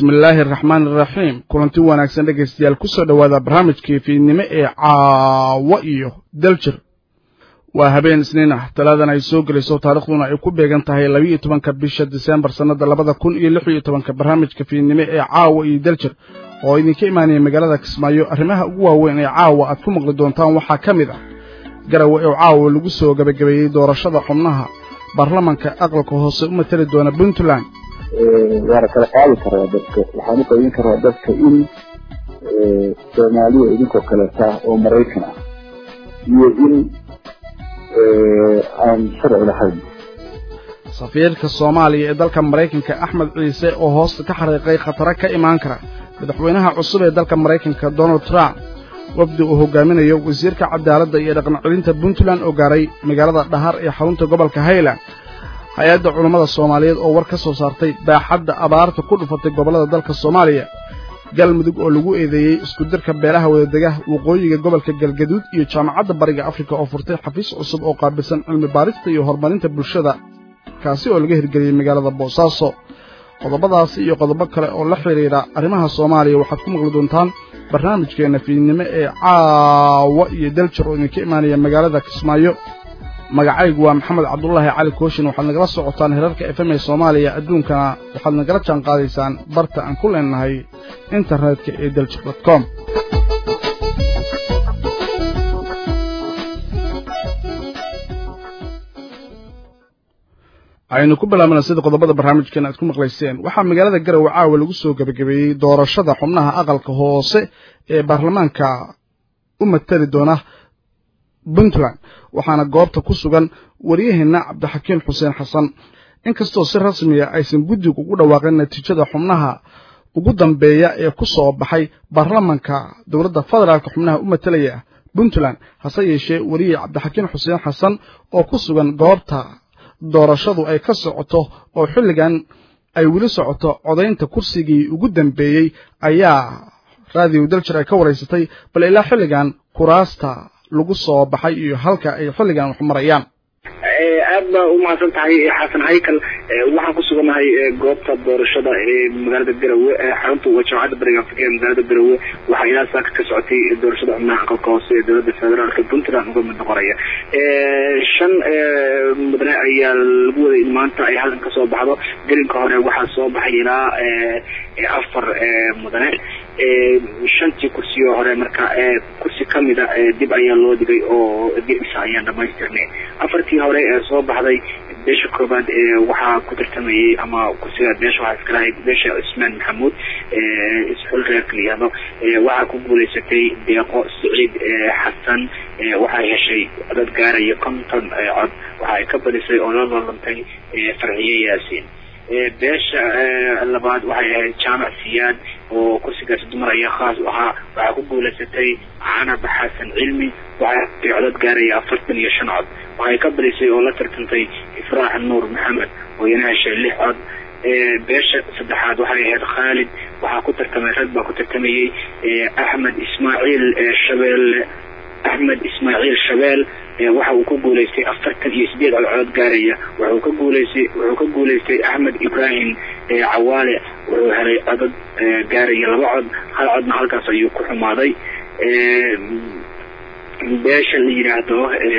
bismillaahi araxmaan iraxiim kulanti wanaagsan dhegaystayaal kusoo dhowaada barnaamijkii fiidnimo ee caawo iyo daljir waa habeen isniin ah talaadan ay soo gelayso taarikhduna ay ku beegan tahay labiiyo tobanka bisha disembar sannada labada kun iyo lix iyo tobanka barnaamijka fiidnimo ee caawa iyo daljir oo idinka imaanaya magaalada kismaayo arrimaha ugu waaweyn ee caawa aad ku maqli doontaan waxaa ka mid ah garawe oo caawa lagu soo gebagabeeyey doorashada xubnaha baarlamanka aqalka hoose u matali doona puntland waana kala qaadi karaa dadka waxaan u qaybin karaa dadka in soomaaliya idinkoo kaleeta oo maraykan ah iyo in aan sharci lahayn safiirka soomaaliya ee dalka maraykanka axmed ciise oo hoosta ka xariiqay khataro ka imaan kara madaxweynaha cusub ee dalka maraykanka donald trump wafdi uu hogaaminayo wasiirka cadaaladda iyo dhaqan celinta puntland oo gaaray magaalada dhahar ee xarunta gobolka highland hay-adda culammada soomaaliyeed oo war ka soo saartay baaxadda abaarta ku dhufatay gobollada dalka soomaaliya galmudug oo lagu eedeeyey isku dirka beelaha wadadega waqooyiga gobolka galgaduud iyo jaamacadda bariga afrika oo furtay xafiis cusub oo qaabilsan cilmi baarista iyo horumarinta bulshada kaasi oo laga hirgeliyey magaalada boosaaso qodobadaasi iyo qodobo kale oo la xidhiidha arrimaha soomaaliya waxaad ku maqli doontaan barnaamijkeenna fiidnimo ee caawa iyo daljir oo idinka imaanaya magaalada kismaayo magacaygu waa maxamed cabdulaahi cali kooshin waxaad nagala socotaan herarka f m ee soomaaliya adduunkana waxaad nagala jaan qaadaysaan barta aan ku leenahay internetka ee daljir dot com aynu ku bilaabana sida qodobada barnaamijkeena aad ku maqlayseen waxaa magaalada garowe caawa lagu soo gebagabeeyey doorashada xubnaha aqalka hoose ee baarlamaanka u matali doona puntland waxaana goobta ku sugan waryaheena cabdixakiin xuseen xasan inkastoo si rasmiya aysan guddigu ugu dhawaaqin natiijada xubnaha ugu dambeeya ee ku soo baxay baarlamanka dowladda federaalka xubnaha u matalaya puntland hase yeeshee wariye cabdixakiin xuseen xasan oo ku sugan goobta doorashadu ay ka socoto oo xilligan ay weli socoto codaynta kursigii ugu dambeeyey ayaa raadiyo daljir ay ka waraysatay bal ilaa xilligan kuraasta lagu soo baxay iyo halka ay xilligan wax marayaan aad baa umahadsan tahay xasan haykal waxaan ku sugannahay goobta doorashada ee magaalada garowe xarunta jaamacadda bariga afrika ee magaalada garowe waxaa ilaa saaka ka socotay doorashada xubnaha aqalka hoose ee dowladda federaalka puntland uga mid noqonaya shan mudane ayaa lagu waday in maanta ay halkan kasoo baxdo gelinka hore waxaa soo baxay ilaa afar mudane shantii kursiyo hore marka kursi kamida dib ayaa loo dhigay oo gedisa ayaan dhamaystirnay afartii hore ee soo baxday beesha koobaad waxaa ku tartamayey ama kursiga beesha waxaa iska lahayd beesha cismaan maxamuud isxul reerka layihahdo waxaa ku guulaysatay deeqo saciid xasan waxay heshay dad gaaraya konton cod waxa ay ka badisay oo la lolantay farxiye yaasiin beesha labaad waxay ahayd jaamac siyaad oo kursigaasi dumaraya khaas u ahaa waxaa ku guulaysatay canab xasan cilmi waxay codad gaaraya afartan iyo shan cod waxay ka badisay oo la tartantay ifraax nuur maxamed oo iyana heshay lix cod beesha saddexaad waxay ahayd khaalid waxaa ku tartamay rag baa ku tartamayey axmed ismaaciil shabeelle axmed ismaaciil shabeel waxa uu ku guulaystay afartan iyo sideed codcod gaaraya wuxuu ka guulaystay wuxuu ka guulaystay axmed ibraahim cawaale wuxuu helay codad gaaraya laba cod hal codna halkaas ayuu ku xumaaday beesha la yidhaahdo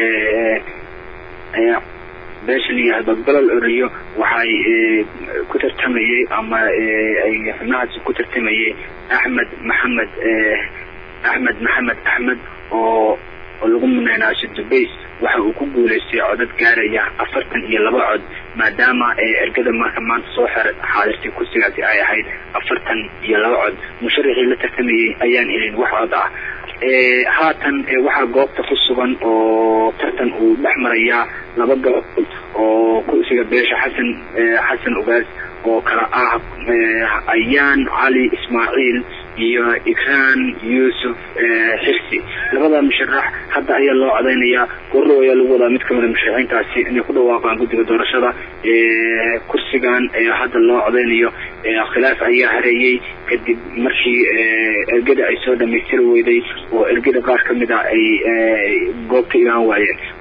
beesha la yidhaahdo golol oriyo waxay ku tartamayey ama ay xubnahaasi ku tartamayey axmed maxamed axmed maxamed axmed oo oo lagu muneenaasho dubays waxa uu ku guulaystay codad gaaraya afartan iyo laba cod maadaama ergada marka maanta soo xer xaadirtay kursigaasi ay ahayd afartan iyo laba cod musharaxii la tartamayey ayaan helin wax cod ah haatan waxaa goobta ku sugan oo tartan uu dhex marayaa laba gabadhood oo kursiga beesha xasan xasan ugaas oo kala ah ayaan cali ismaaciil iyo ikraan yuusuf xirsi labada musharax hadda ayaa loo codaynayaa gorrow ayaa lagu wadaa mid kamida musharaxiintaasi inay ku dhawaaqaan guddiga doorashada kursigan hadda loo codaynayo khilaaf ayaa hareeyey kadib markii ergada ay soo dhamaystiri weyday oo ergada qaar kamid a ay goobta imaan waayeen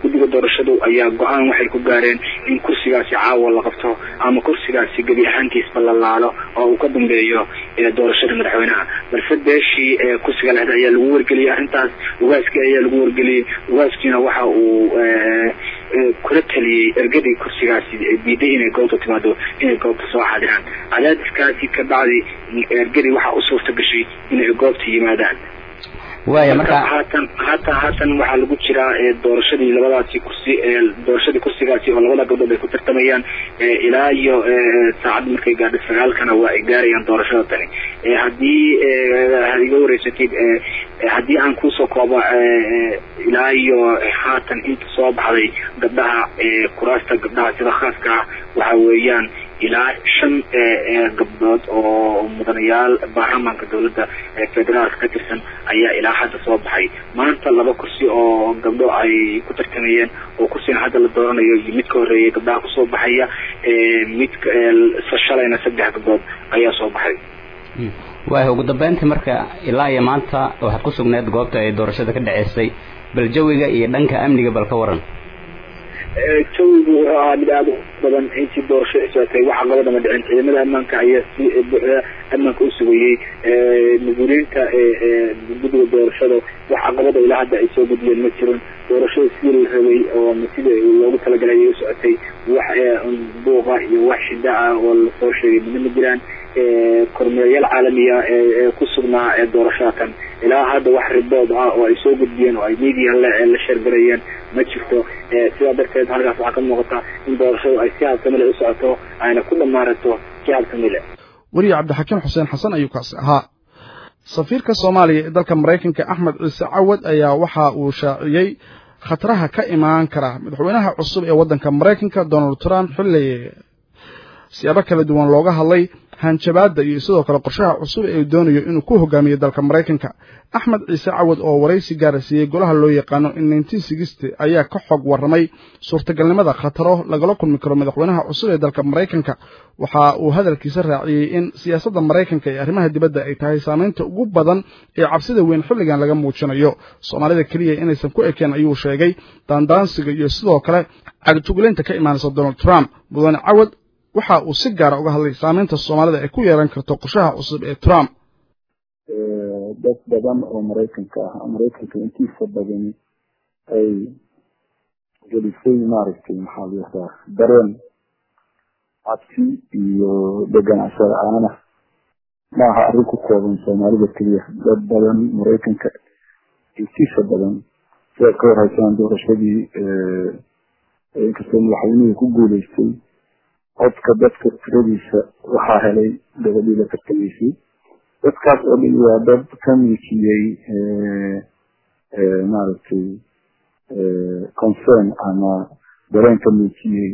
guddiga doorashadu ayaa go-aan waxay ku gaareen in kursigaasi caawa la qabto ama kursigaasi gebi ahaantiisba la laalo oo uu ka dambeeyo doorashada madaxweynaha balse beeshii kursiga lehda ayaa lagu wargeliyey arrintaas ugaaskii ayaa lagu wargeliyey ugaaskiina waxa uu kula taliyey ergadii kursigaasi diiday inay goobta timaado inay goobta soo xaadiraan cadaadiskaasi ka bacdi ergadii waxaa u suurta gashay inay goobta yimaadaan waaya marka haatan haatan haatan waxaa lagu jiraa doorashadii labadaasi kursi doorashadii kursigaasi oo labada gabdhood ay ku tartamayaan ilaa iyo saacad markay gaadho sagaalkana waa ay gaarayaan doorashada tani haddii iga wareysatid haddii aan kusoo koobo ilaa iyo haatan inta soo baxday gabdhaha kuraasta gabdhaha sida khaaska ah waxa weeyaan ilaa shan gabdhood oo mudanayaal baarlamaanka dowladda federaalka ka tirsan ayaa ilaa hadda soo baxay maanta laba kursi oo gabdho ay ku tartamayeen oo kursigan hadda la dooranayo iyo mid ka horreeyay gabdhaha kusoo baxaya mid shalayna saddex gabdhood ayaa soo baxay waaya ugu dambeyntii marka ilaa iyo maanta waxaad ku sugneed goobta ay doorashada ka dhaceysay bal jawiga iyo dhanka amniga bal ka waran jawigu wuxuu ahaa mid aada u badan intii doorasho ay socotay waxa labadama dhicin ciidamada ammaanka ayaa si buuxda ammaanka u sugayey mas-uuliyiinta guddiga doorashada wax caqabada ilaa hadda ay soo gudbiyeen ma jirin doorashada sidii la rabay oo sida loogu talagalay ayay u socotay wax buuqa iyo wax shida ah oo lasoo sheegay midna ma jiraan kormeerayaal caalamiya ee ku sugnaa ee doorashadakan ilaa hadda wax ribood ah oo ay soo gudbiyeen oo ay media la sheergarayeen ma jirto sidaa darteed halkaas waxaa ka muuqata in doorashadu ay si habsamile u socoto ayna ku dhammaarato si habsamile weriye cabdixakiim xuseen xasan ayuu kaasi ahaa safiirka soomaaliya ee dalka maraykanka axmed ciise cawad ayaa waxa uu shaaciyey khataraha ka imaan kara madaxweynaha cusub ee waddanka maraykanka donald trump xilli siyaabo kala duwan looga hadlay hanjabaadda iyo sidoo kale qorshaha cusub ee uu doonayo inuu ku hogaamiyo dalka maraykanka axmed ciise cawad oo waraysi gaara siiyey golaha loo yaqaano in ayaa ka xog warramay suurtagalnimada khataro lagala kulmi karo madaxweynaha cusub ee dalka maraykanka waxa uu hadalkiisa raaciyey in siyaasadda maraykanka ee arrimaha dibadda ay tahay saamaynta ugu badan ee cabsida weyn xilligan laga muujinayo soomaalida keliya inaysan ku ekeen ayuu sheegay daandaansiga iyo sidoo kale cagtugulaynta ka imaanaysa donald trump mudane cawad waxa uu si gaara uga hadlay saamaynta soomaalida ay ku yeelan karto qorshaha cusub ee trump dad badan oo maraykanka ah maraykanka intiisa badani ay gelisay maaragtay maxaa la yihahdaa dareen cabsi iyo deganaansho la-aana ma aha arrin ku kooban soomaalida keliya dad badan maraykanka intiisa badan sidaad ka warhaysaan doorashadii inkastoo madaxweynuhu ku guuleystay codka dadka tiradiisa waxaa helay gabadhii la tartamaysay dadkaas oo dhan waa dad ka muujiyey maaragtay concern ama dareen ka muujiyey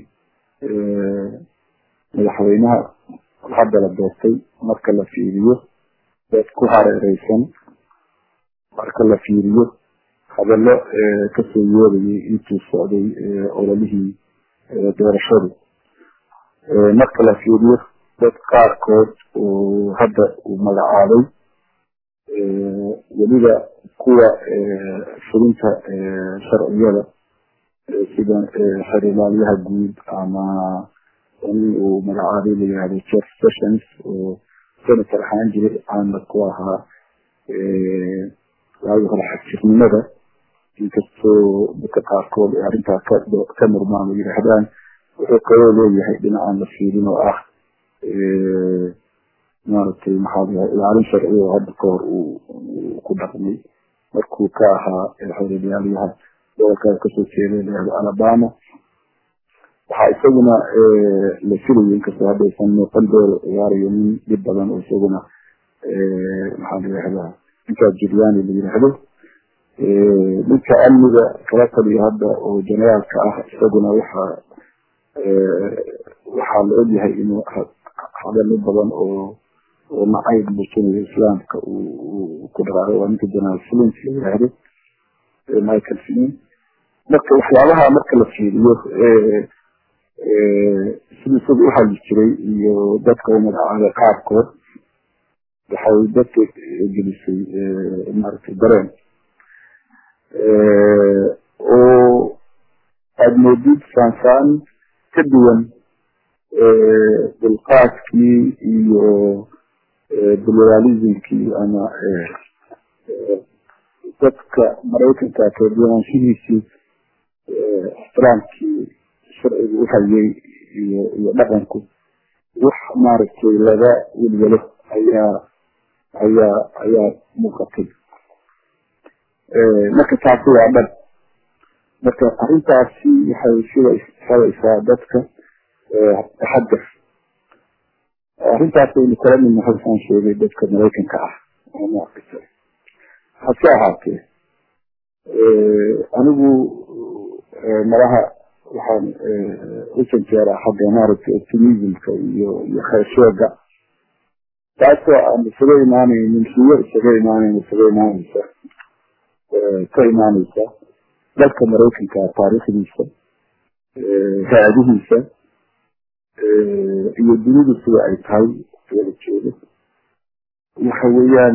madaxweynaha hadda la doortay marka la fiiriyo dad ku hareereysan marka la fiiriyo hadallo kasoo yeerayay intuu socday ololihii doorashadu marka la fiiriyo dad qaarkood oo hadda uu magacaabay weliba kuwa fulinta sharciyada sida xerilaalyaha guud ama in uu magacaabay la yihahdo jeff sessions oo senator ahaan jiray caana ku ahaa waagi hore xagjirnimada inkastoo dadka qaarkood ee arrintaa ka murmaan oo yidhaahdaan wuxuu kaloo leeyahay dhinacaan la fiirin oo ah maaragtay maxaa layahay ilaalin sharci oo hadda ka hor uu ku dhaqmay markuu ka ahaa xerilaalyaha gobolkaa kasoo jeeday layahdo alabama waxaa isaguna la filayay inkastoo haddaysan muuqan dool ciyaarayo nin dhib badan oo isaguna maxaa la yihahdaa ninkaa juliani la yidhaahdo ninka amniga kala taliya hadda oo generaalka ah isaguna waxaa waxaa la ogyahay inuu hadalo badan oo oo nacayb muujinayo islaamka uu ku dhaqaaqay waa ninka generaal flint la yidhaahdo michael flint marka waxyaabaha marka la fiiriyo sidii isaga u hadli jiray iyo dadka u magacaabay qaarkood waxay dadka gelisay maaragtay dareen oo aada moodid saansaan ka duwan dulqaadkii iyo pluralismkii ama dadka maraykanka kala duwanaanshihiisii ixtiraamkii sharcigu uhayay iyo iyo dhaqanku wax maaragtay laga welwelo ayaa ayaa ayaa muuqatay marka taasi waa dhan marka arrintaasi waxay sida xeraysaa dadka taxadar arrintaas aynu kala midna halkaan sheegay dadka maraykanka ah maaragtay hase ahaatee anigu malaha waxaan u janjeeraa xagga maaragtay optimismka iyo iyo kheeshooga taasoo aan isaga imaanaynin siyo isaga imaanayn isaga imaanaysa ka imaanaysa dalka maraykanka taariikhdiisa raadihiisa iyo dunidu sida ay tahay wada jeedo waxa weeyaan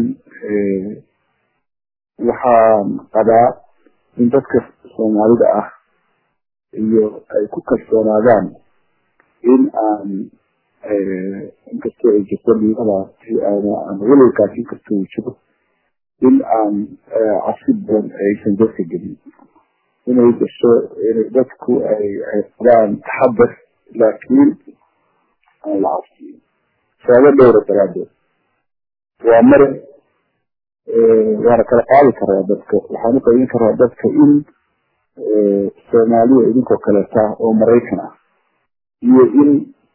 waxaan qabaa in dadka soomaalida ah iyo ay ku kalsoonaadaan in aan inkastoo ay jirto liibadaasi ama welwelkaasi inkastoo uu jiro in aan cabsi badan aysan dadka gelin inay gasho inay dadku ay ay qabaan taxadar laakiin aan la cabsiin sababo dhowra daraadeed waa mare waana kala qaadi karaa dadka waxaan uqaybin karaa dadka in soomaaliya idinkoo kaleeta oo maraykan ah iyo in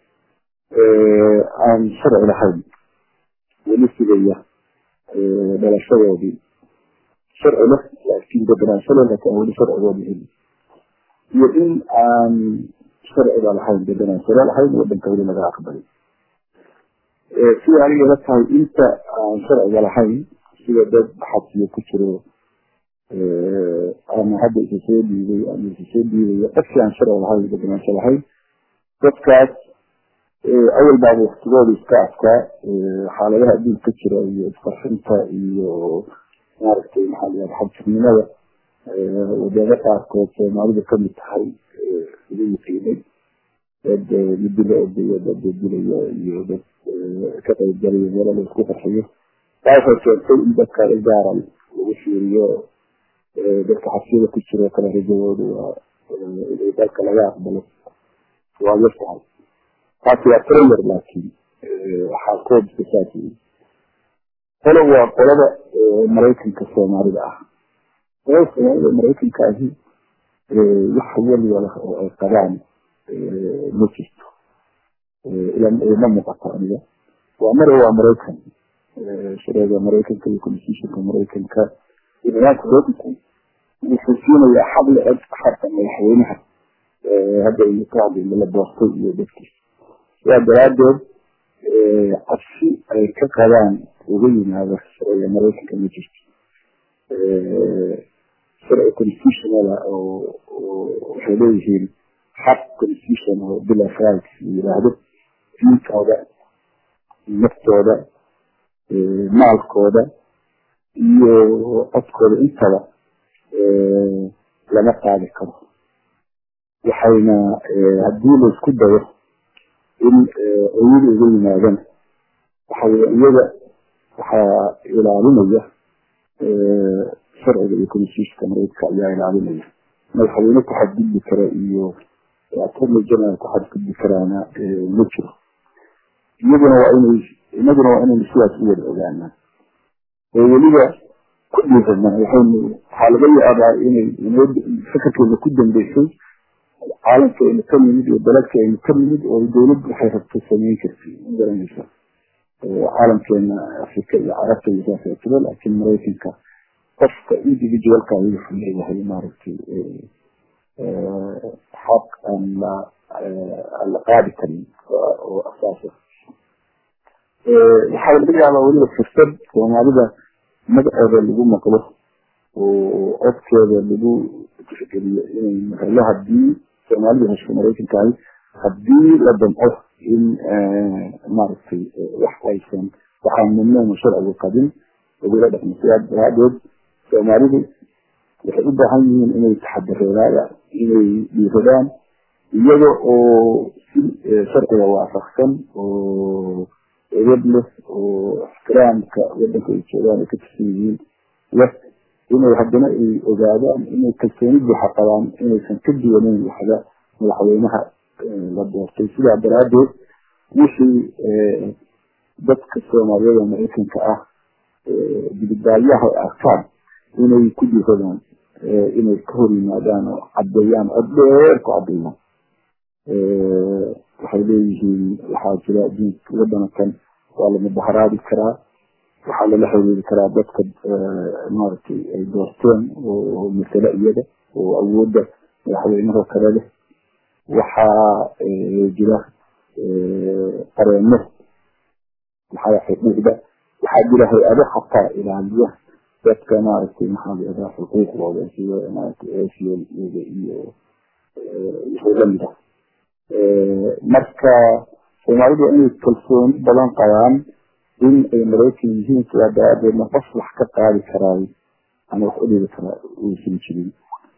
aan sharci lahayn weli sugaya dhalashadoodii sharci leh laakiin deganaansho leh laakiin aan weli sharcigoodi helin iyo in aan sharciga lahayn deganaanshala lahayn wadanka weli laga aqbalay sida aniga ila tahay inta aan sharciga lahayn sida dad xabsiyo ku jiro ama hadda isa soo dhiibay ama isa soo dhiibayo qofkii aan sharci lahayn deganaansho lahayn dadkaas awal baaba waktigooda iska adkaa xaaladaha adduunka ka jira iyo isqarxinta iyo maaragtay maxaa layaha xabsirnimada wadamo qaarkood soomaalidu kamid tahay ugu yiqiinay dad midila ordaya dad dilaya iyo dad ka qaybgalaya meelo la isku qarxiyo taa waxay keentay in dadka igaara lagu fiiriyo dadka xabsiyada ku jiro kale rajadooda waa inay dalka laga aqbalo waa yar tahay taasi waa trailer laakiin waxaa koobska saas yii qolo waa qolada maraykanka soomaalida ah qolada soomaalida maraykanka ahi wax waliba oo ay qabaan ma jirto ma muuqato aniga waa mare waa maraykan shareega maraykanka iyo constitutionka maraykanka iyo nidaamka doodanku wuxuu siinayaa xaq la-eg xarka madaxweynaha hadda iyo ka hadlayna la doortay iyo dadkiisa sidaa daraadeed cabsi ay ka qabaan uga yimaado sharciga maraykanka ma jirto sharci constitutionala oo waxay leeyihiin xaq constitution oo bill of rights la yiraahdo diintooda naftooda maalkooda iyo codkooda intaba lama qaadi karo waxayna haddii la isku dayo in oyada uga yimaadana waxawey iyaga waxaa ilaalinaya sharciga iyo constitutionka maraykanka ayaa ilaalinaya madaxweyne ku xadgudbi kara iyo attorney general ku xadgudbi karaana ma jiro iyaguna waa inay inaguna waa inaynu sidaas u wada ogaanaa oo weliba ku dhiirana waxaynu waxaa laga yaabaa inay inoo fakarkeena ku dambeysay caalamka aynu ka nimid iyo daladka aynu ka nimid oo dawladdu waxay rabto samayn kartay ma garanaysa caalamkeena afrika iyo carabta iyo saas tiro laakiin maraykanka qofka individualka wuxuu leeyahay maaragtay xaq aan la aan la qaadi karin oo asaasa waxaa laga yaabaa weliba fursad soomaalida magacooda lagu maqlo oo codkeeda lagu tixgeliyo inay helo hadii soomaalida hesho maraykankahi hadii la damco in maaragtay wax aysan waxaan mamnuuc sharcigu qabin lagula dhaqmo sidaa daraadeed soomaalidu waxay u baahan yihiin inay taxadireedaan inay dhiiradaan iyaga oo si sharciga waafaqsan oo edad leh oo ixtiraamka wadanka ay joogaan ay ka tirsan yihiin leh inay haddana ay ogaadaan inay kalsooni buuxa qabaan inaysan ka duwaneyn waxda madaxweynaha la doortay sidaa daraaddeed wixii dadka soomaaliyeed oo maraykanka ah dibidaalyaha ay arkaan inay ku diradaan inay ka hor yimaadaan oo caddeeyaan cod dheer ku caddeeyaan waxay leeyihiin waxaa jira diinka waddankan waa la mudaharaadi karaa waxaa lala xiriiri karaa dadka maaragtay ay doorteen oo masale iyaga oo awoodda madaxweynaha kale leh waxaa jira qareeno maxaa xuquuqda waxaa jira hay-ado xataa ilaaliya dadka maaragtay maxaa layihahdaa xuquuqdooda sida maaragtay asiel iyaga iyo wixii lamid ah marka soomaalidu waa inay kalsooni badan qabaan in ay maraykan yihiin sidaa daraadeedna qof wax ka qaadi karaayo ama wax u dhigi karaa uusan jirin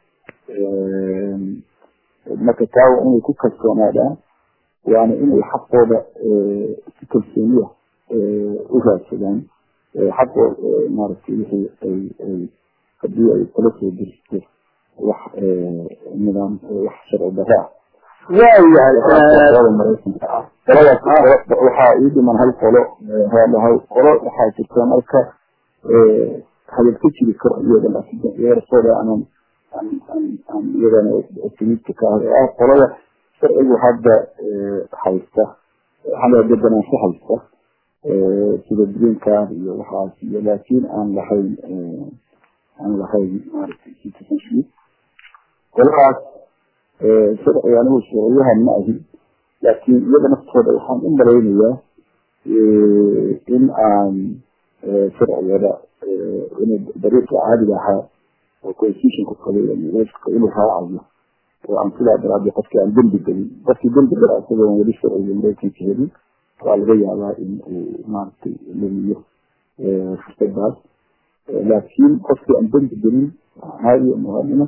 marka taa waa inay ku kalsoonaadaan waana inay xaqooda si kalsooniya u raadsadaan xaqoo maaragtay wixii ay ay haddii ay kala soo diristo wax nidaam wax sharci darro ah waayahay maraykanka ah qoladaas waxaa ii dhiman hal qolo hal qolo waxaa jirta marka hadal ka jiri karo iyada laakiin yeersooda aanan aan iyadana optimista ka ah ah qolada sharcigu hadda haysta hadda deganaansho haysta sida green card iyo waxaas iyo laakiin aan lahayn aan lahayn maaragtay citizenship qoladaas sharciga anigu sharciyahan ma ahi laakiin iyada naftooda waxaan u malaynayaa in aan sharcigada in dariiqa caadiga ahaa oo constitutionka qabay inuu raacayo oo aan sidaa daraaddeed qofkii aan dembi gelin qofkii dembi gala isagoon weli sharciga maraykanka helin waa laga yaabaa in uu maaragtay lumiyo fursadaas laakiin qofkii aan dembi gelin caadiya muwaadina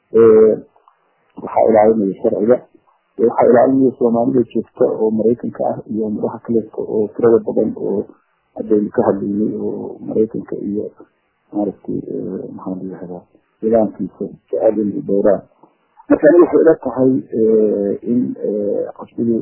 waxaa ilaalinaya sharciga waxaa ilaalinaya soomaalida joogta oo maraykanka ah iyo madaxa kaleeska oo tirada badan oo haddaynu ka hadlaynay oo maraykanka iyo maaragtay maxaa la yihahdaa nidaamkiisa jecel inay dhowraan marka aniga waxay ila tahay in qasbigii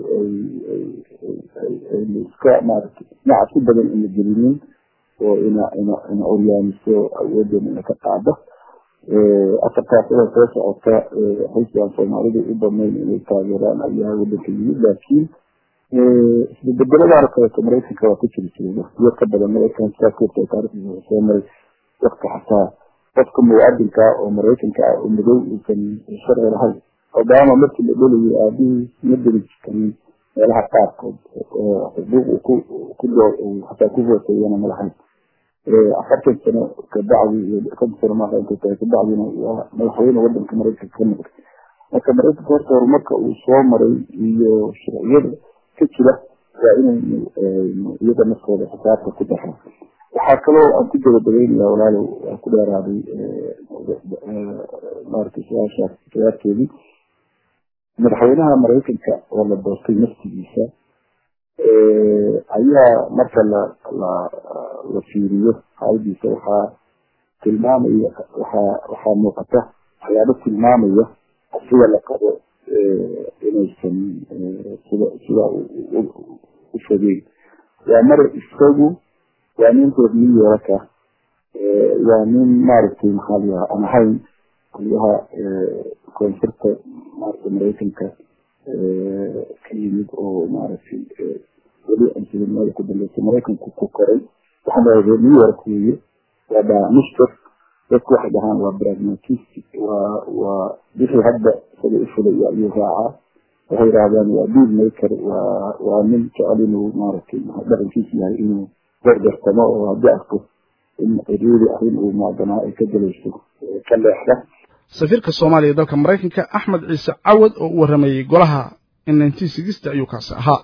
aynu iska maaragtay dhinaca si badan ina gelinin oo ina ina ina oryaamiso awoodeena ina ka qaado afartaas ida soo socota xisbigan soomaalidu u badnayn inay taageeraan ayaa wadanka yimid laakiin isbebedeladaana kaleeto maraykanka waa ku jiri jiray waqtiyo ka badan maraykan saakota taarikhdiisa soo maray wakti xataa qofka muwaadinka oo maraykanka ah oo madow uusan sharci lahayn obama markii la dhelayay aabihii ma deli karin meelaha qaarkood xuquuq ku xataa ku hooseeyana ma lahayn afartan sano kabacdi iyo konton sano maaha intay tahay kabacdina waa madaxweyne wadanka maraykanka ka noqday marka maraykanka horta horumarka uu soo maray iyo sharciyada ka jira waa inaynu iyada naftooda xisaabta ku daraa waxaa kaloo aan ku gabagabeynaya walaalow waan ku dheeraaday maaragtay su-aashaas jawaabteedii madaxweynaha maraykanka oo la doortay naftigiisa ayaa marka la la la fiiriyo xaaladiisa waxaa tilmaamaya waxaa waxaa muuqata waxyaabo tilmaamaya sida la qabo inaysan sida sida u fogeyn waa mar isagu waa nin reer new yorka waa nin maaragtay maxaa la yahaa aan ahayn qolyaha koonfurta maaragtay maraykanka ka yimid oo maaragtay weli ansilimada ku dambeysay maraykanku ku koray waxaa la reer new york weeye waa dhaamishter dadku waxay dhahaan waa pragmatistic waa waa wixii hadda isaga u fulaya ayuu raacaa waxay yidhahdaan waa deal maker waa waa nin jecel inuu maaragtay dhaqankiisu yahay inuu gargartamo oo haddii arko in ciriiri arrin uu maadanaa ay ka gelayso ka leexda safiirka soomaaliya ee dalka maraykanka axmed ciise cawad oo u warramayey golaha in nineteen sixty ayuu kaasi ahaa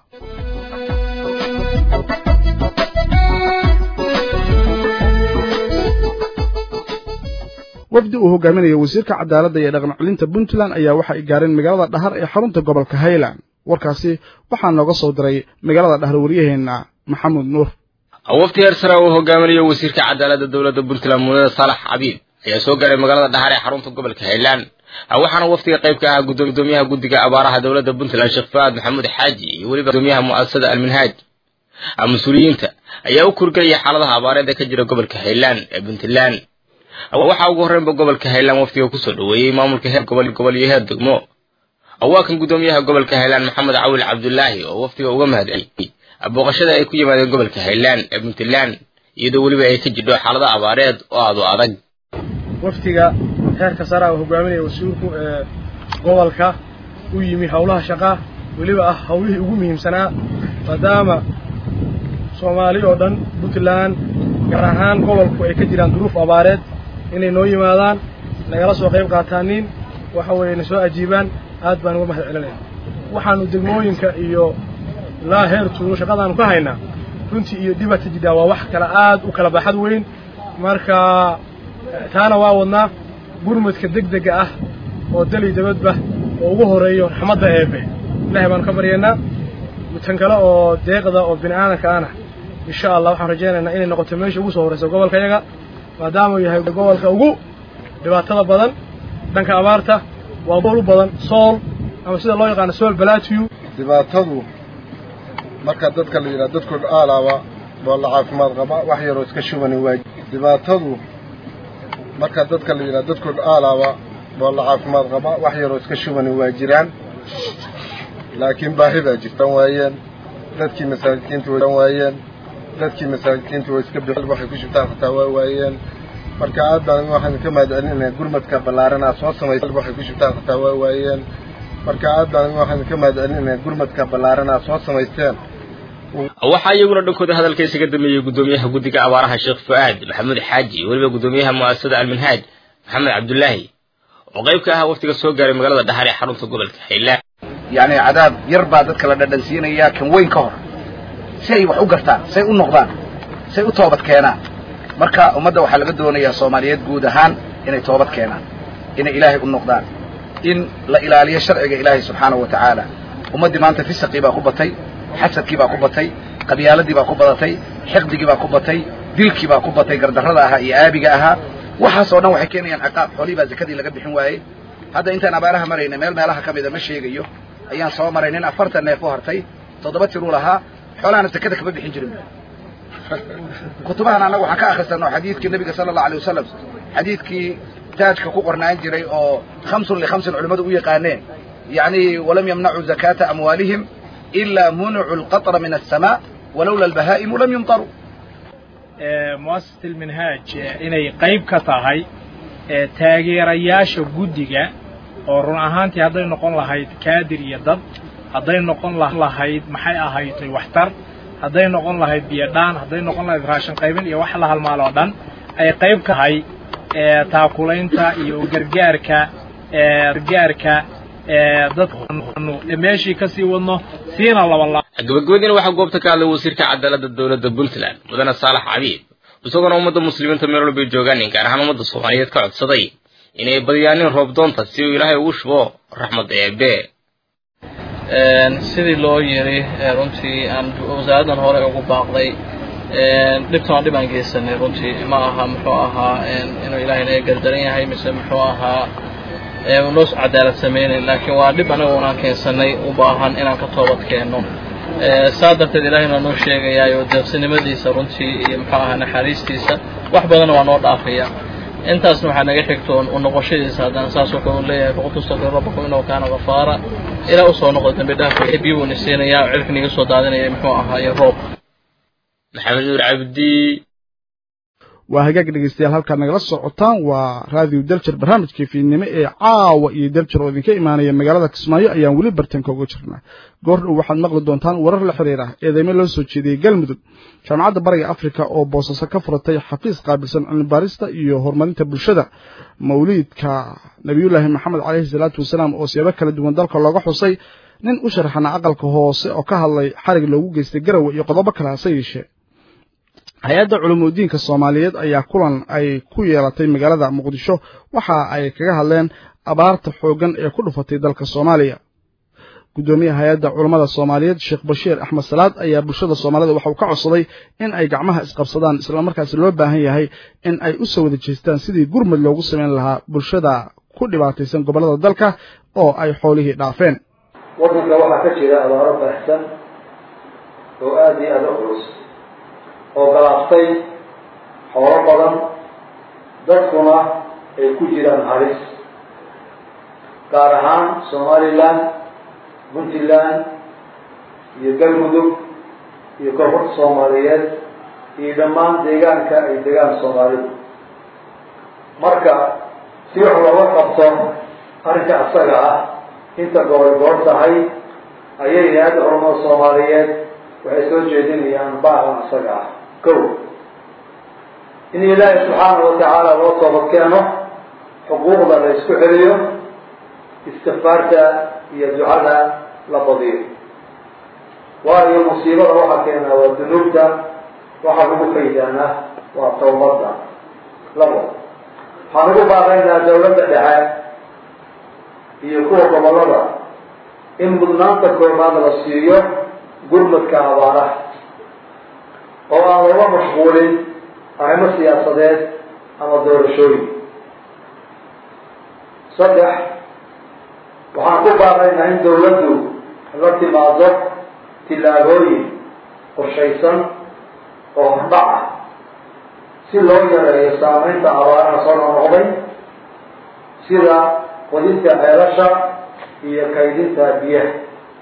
wafdi uu hogaaminayo wasiirka cadaaladda iyo dhaqan celinta puntland ayaa waxa ay gaareen magaalada dhahar ee xarunta gobolka highland warkaasi waxaa nooga soo diray magaalada dhahar waryaheena maxamuud nuur wafdi heer sare uu hogaaminayo wasiirka cadaaladda dowladda puntland mudane saalax cabiid ayaa soo gaaray magaalada dhahar ee xarunta gobolka highland waxaana wafdiga qayb ka ahaa gudoomiyaha guddiga abaaraha dowladda puntland sheekh faad maxamuud xaaji iyo weliba gudoomiyaha mu'asasada alminhaaj mas-uuliyiinta ayaa u kurgelaya xaaladaha abaareed ee ka jira gobolka highland ee puntland waxaa ugu horreynba gobolka highland wafdiga kusoo dhoweeyey maamulka heer gobol gobol iyo heer degmo waa kan gudoomiyaha gobolka highland maxamed cawil cabdulaahi oo wafdiga uga mahadceliyey booqashada ay ku yimaadeen gobolka highland ee puntland iyadoo weliba ay ka jidho xaalada abaareed oo aad u adag wafdiga heerka sare uu hogaaminaya wasiirku ee gobolka u yimi howlaha shaqaa weliba ah howlihii ugu muhiimsanaa maadaama soomaali oo dhan puntland gaar ahaan gobolku ay ka jiraan duruuf abaareed inay noo yimaadaan nagala soo qayb qaataaniin waxa weeye na soo ajiibaan aad baan uga mahad celinaya waxaanu degmooyinka iyo ilaa heer tuulo shaqadaanu ka haynaa runtii iyo dhibata jidhaa waa wax kale aad u kala baaxad weyn marka taana waa wadnaa gurmadka degdega ah oo dali dabadba oo ugu horeeyo raxmadda eebe ilahay baanu ka baryaynaa tan kale oo deeqda oo bini aadanka ana insha allah waxaan rajaynaynaa inay noqoto meesha ugu soo horraysa gobolka yaga maadaama uu yahay gobolka ugu dhibaatada badan dhanka abaarta waa bool u badan sool ama sida loo yaqaano sool balatiyu dhibaatadu marka dadka la yidhaha dadkooda aalaaba waa la caafimaad qaba wax yaroo iska shubani waa dhibaatadu marka dadka la yidhaha dadkooda aalaaba waa la caafimaad qaba wax yaroo iska shubani waa jiraan laakiin baahi baa jirtan waayeen dadkii masaakiinta way waayeen dadkii masaakiinta way iska bixin waxay ku shubtaan xataa waa waayeen marka aad baan waxaan ka mahadcelinayaa gurmadka ballaaran aad soo samaysay waxay ku shubtaan xataa waa waayeen marka aad baan waxaan ka mahadcelinayaa gurmadka ballaaran aad soo samaysteen waxaa iyaguna dhankooda hadalka isaga dameeyey gudoomiyaha guddiga abaaraha sheekh fu'aad maxamuud xaaji weliba gudoomiyaha mu'asasada alminhaaj maxamed cabdulaahi oo qayb ka ahaa waftiga soo gaaray magaalada dhaxar ee xarunta gobolka highland yacni cadaab yar baa dadka la dhadhansiinayaa kan weyn ka hor si ay wax u gartaan say u noqdaan say u toobad keenaan marka ummadda waxaa laga doonayaa soomaaliyeed guud ahaan inay toobad keenaan inay ilaahay u noqdaan in la ilaaliyo sharciga ilaahay subxaanahu wa tacaala ummaddii maanta fisaqii baa ku batay xasadkii baa ku batay qabyaaladii baa ku badatay xiqdigii baa ku batay dilkii baa ku batay gardarrada ahaa iyo aabiga ahaa waxaas oo dhan waxay keenayaan ciqaab xoolihii baa zakadii laga bixin waayey hadda intaan abaaraha marayna meel meelaha ka mida ma sheegayo ayaan soo maray nin afartan neef u hartay toddoba tiruu lahaa xoolahana zakada kama bixin jirin kutubahan annaga waxaan ka akhrisanno xadiidkii nabiga sala allahu alay wasalam xadiidkii taajka ku qornaan jiray oo khamsun likhamsin culimmadu u yaqaaneen yacni walam yamnacuu zakaata amwaalihim ilaa municu alqatra min alsamaa walowla albahaa'imu lam yumtaruu muasasat alminhaaj inay qayb ka tahay taageerayaasha guddiga oo run ahaantii hadday noqon lahayd kaadir iyo dad hadday noqon lahayd maxay ahaydtay waxtar hadday noqon lahayd biyodhaan hadday noqon lahayd raashin qaybin iyo wax la halmaal oo dhan ay qayb ka tahay taakulaynta iyo gargaarka gargaarka dadkanu meeshii ka sii wadno siina labala gabagabadiina waxaa goobta ka hadlay wasiirka cadaaladda dowladda puntland mudane saalax cabiib isagoona ummadda muslimiinta meel walbay joogaan gaar ahaan ummadda soomaaliyeed ka codsaday inay badiyaanin roob doonta si uu ilaahay ugu shubo raxmadda eebe sidii loo yiri runtii aan wasaaraddan hore ugu baaqday dhibtan waa dhib aan geysanay runtii ma aha muxuu ahaa inuu ilaahay naga gardaran yahay mise muxuu ahaa noo cadaalad samaynayn laakiin waa dhib anaga unaan keensanay u baahan inaan ka toobad keenno saa darteed ilaahayna noo sheegayaayo deeqsinimadiisa runtii iyo muxuu ahaa naxariistiisa wax badanna waa noo dhaafaya intaasna waxaa naga xigtoon u noqoshadiisa haddana saas wuxuu leeyahay faqad tastaqir rabbakum innahu kaana ghafaara ilaa usoo noqda dambi dhaafka biyo buu nisiinayaa oo cirka niga soo daadinaya muxuu ahaa iyo roob maxamed nuur cabdi waa hagaag dhegeystayaal halkaad nagala socotaan waa raadiyo deljer barnaamijkii fiidnimo ee caawa iyo deljer oo idinka imaanaya magaalada kismaayo ayaan weli bartanka uga jirnaa goor dhow waxaad maqli doontaan warar la xiriira eedeymo loo soo jeediyey galmudug jaamacadda bariga afrika oo boosaaso ka furatay xafiis qaabilsan cilmibaarista iyo horumarinta bulshada mawliidka nebiyullaahi maxamed caleyhi salaatu wasalaam oo siyaabo kala duwan dalka looga xusay nin u sharaxana aqalka hoose oo ka hadlay xarig loogu geystay garawe iyo qodobo kale hase yeeshee hay-adda culuumudiinka soomaaliyeed ayaa kulan ay ku yeelatay magaalada muqdisho waxa ay kaga hadleen abaarta xooggan ee ku dhufatay dalka soomaaliya guddoomiyaha hay-adda culammada soomaaliyeed sheekh bashiir axmed salaad ayaa bulshada soomaalida waxa uu ka codsaday in ay gacmaha isqabsadaan islamarkaasi loo baahan yahay in ay u soo wada jeestaan sidii gurmud loogu samayn lahaa bulshada ku dhibaataysan gobollada dalka oo ay xoolihii dhaafeen waddanka waxaa ka jira abaaro baahsan oo aada iyo aada u culus oo galaaftay xoolo badan dadkuna ay ku jiraan halis gaar ahaan somalilan puntland iyo galmudug iyo koonfurta soomaaliyeed iyo dhammaan deegaanka ay degaan soomaalidu marka si wax looga qabto arrinka asaga ah inta goor goor tahay ayay hay-adda culamada soomaaliyeed waxay soo jeedinayaan baaqan asaga ah ko in ilaahi subxaanahu watacaala loo toobad keeno xuquuqda la isku celiyo istikfaarta iyo ducada la badiyo waayo musiibada waxaa keenaa waa dunuubta waxaa lagu faydaana waa tawbadda labo waxaan ugu baaqaynaa dawladda dhexe iyo kuwa gobollada in mudnaanta koobaad la siiyo gurmadka abaaraha oo aan looga mashquulin arrimo siyaasadeed ama doorashooyin saddex waxaan ku baaqaynaa in dawladdu la timaado tillaabooyin qorshaysan oo hordhac ah si loo yareeyo saameynta abaaraha soo noqnoqday sida qodinta ceelasha iyo kaydinta biyaha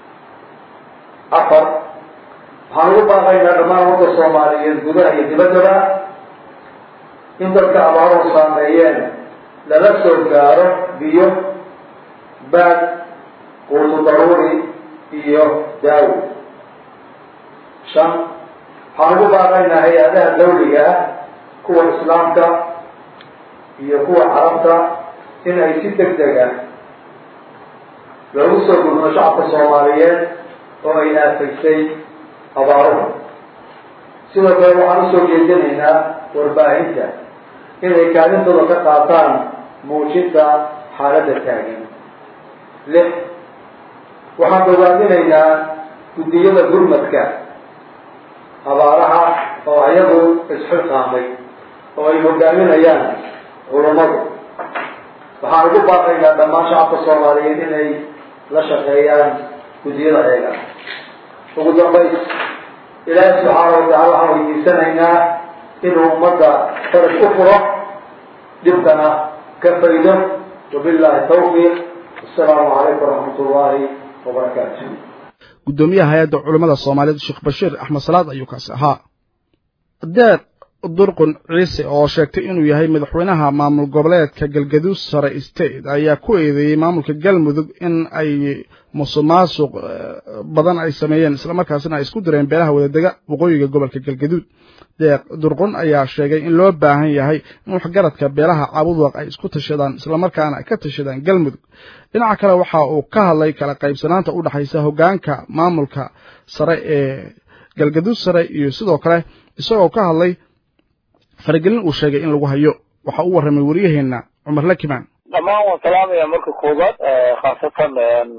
afar waxaan ugu baaqaynaa dhammaan wadda soomaaliyeed gudaha iyo dibaddaba in dadka abaaruhu saameeyeen lala soo gaaro biyo baad quutu daruuri iyo daawo shan waxaan ugu baaqaynaa hay-adaha dawliga ah kuwa islaamka iyo kuwa carabta in ay si deg deg ah loogu soo gudno shacabka soomaaliyeed oo ay aafaysay abaaruhu sidoo kale waxaan usoo jeedinaynaa warbaahinta inay kaalintooda ka qaataan muujinta xaaladda taagan lix waxaan bogaadinaynaa guddiyada gurmadka abaaraha oo ayagu isxilqaamay oo ay hogaaminayaan culammadu waxaan ugu baaqaynaa dhammaan shacabka soomaaliyeed inay la shaqeeyaan guddiyada eega ugu dambays ilaahi subxaana watacaala waxaan weydiisanaynaa inuu ummadda faraj u furo dhibkana ka faydo wabillahi tawfiiq assalaamu calaykum waraxmat ullaahi wabarakaatu guddoomiyaha hay-adda culammada soomaaliyeed sheekh bashiir axmed salaad ayuu kaasi ahaa deeq durqun ciise oo sheegtay inuu yahay madaxweynaha maamul goboleedka galgaduud sare state ayaa ku eedeeyey maamulka galmudug in ay musuqmaasuq badan ay sameeyeen islamarkaasina ay isku direen beelaha wadadega waqooyiga gobolka galgaduud deeq durqun ayaa sheegay in loo baahan yahay in waxgaradka beelaha caabudwaq ay isku tashadaan islamarkaana ay ka tashadaan galmudug dhinaca kale waxa uu ka hadlay kala qaybsanaanta u dhexaysa hoggaanka maamulka sare ee galgaduud sare iyo sidoo kale isagoo ka hadlay faragelin uu sheegay in lagu hayo waxa u warramay wariyaheenna cumar lakimaan dhammaan waan salaamaya marka koobaad khaasatan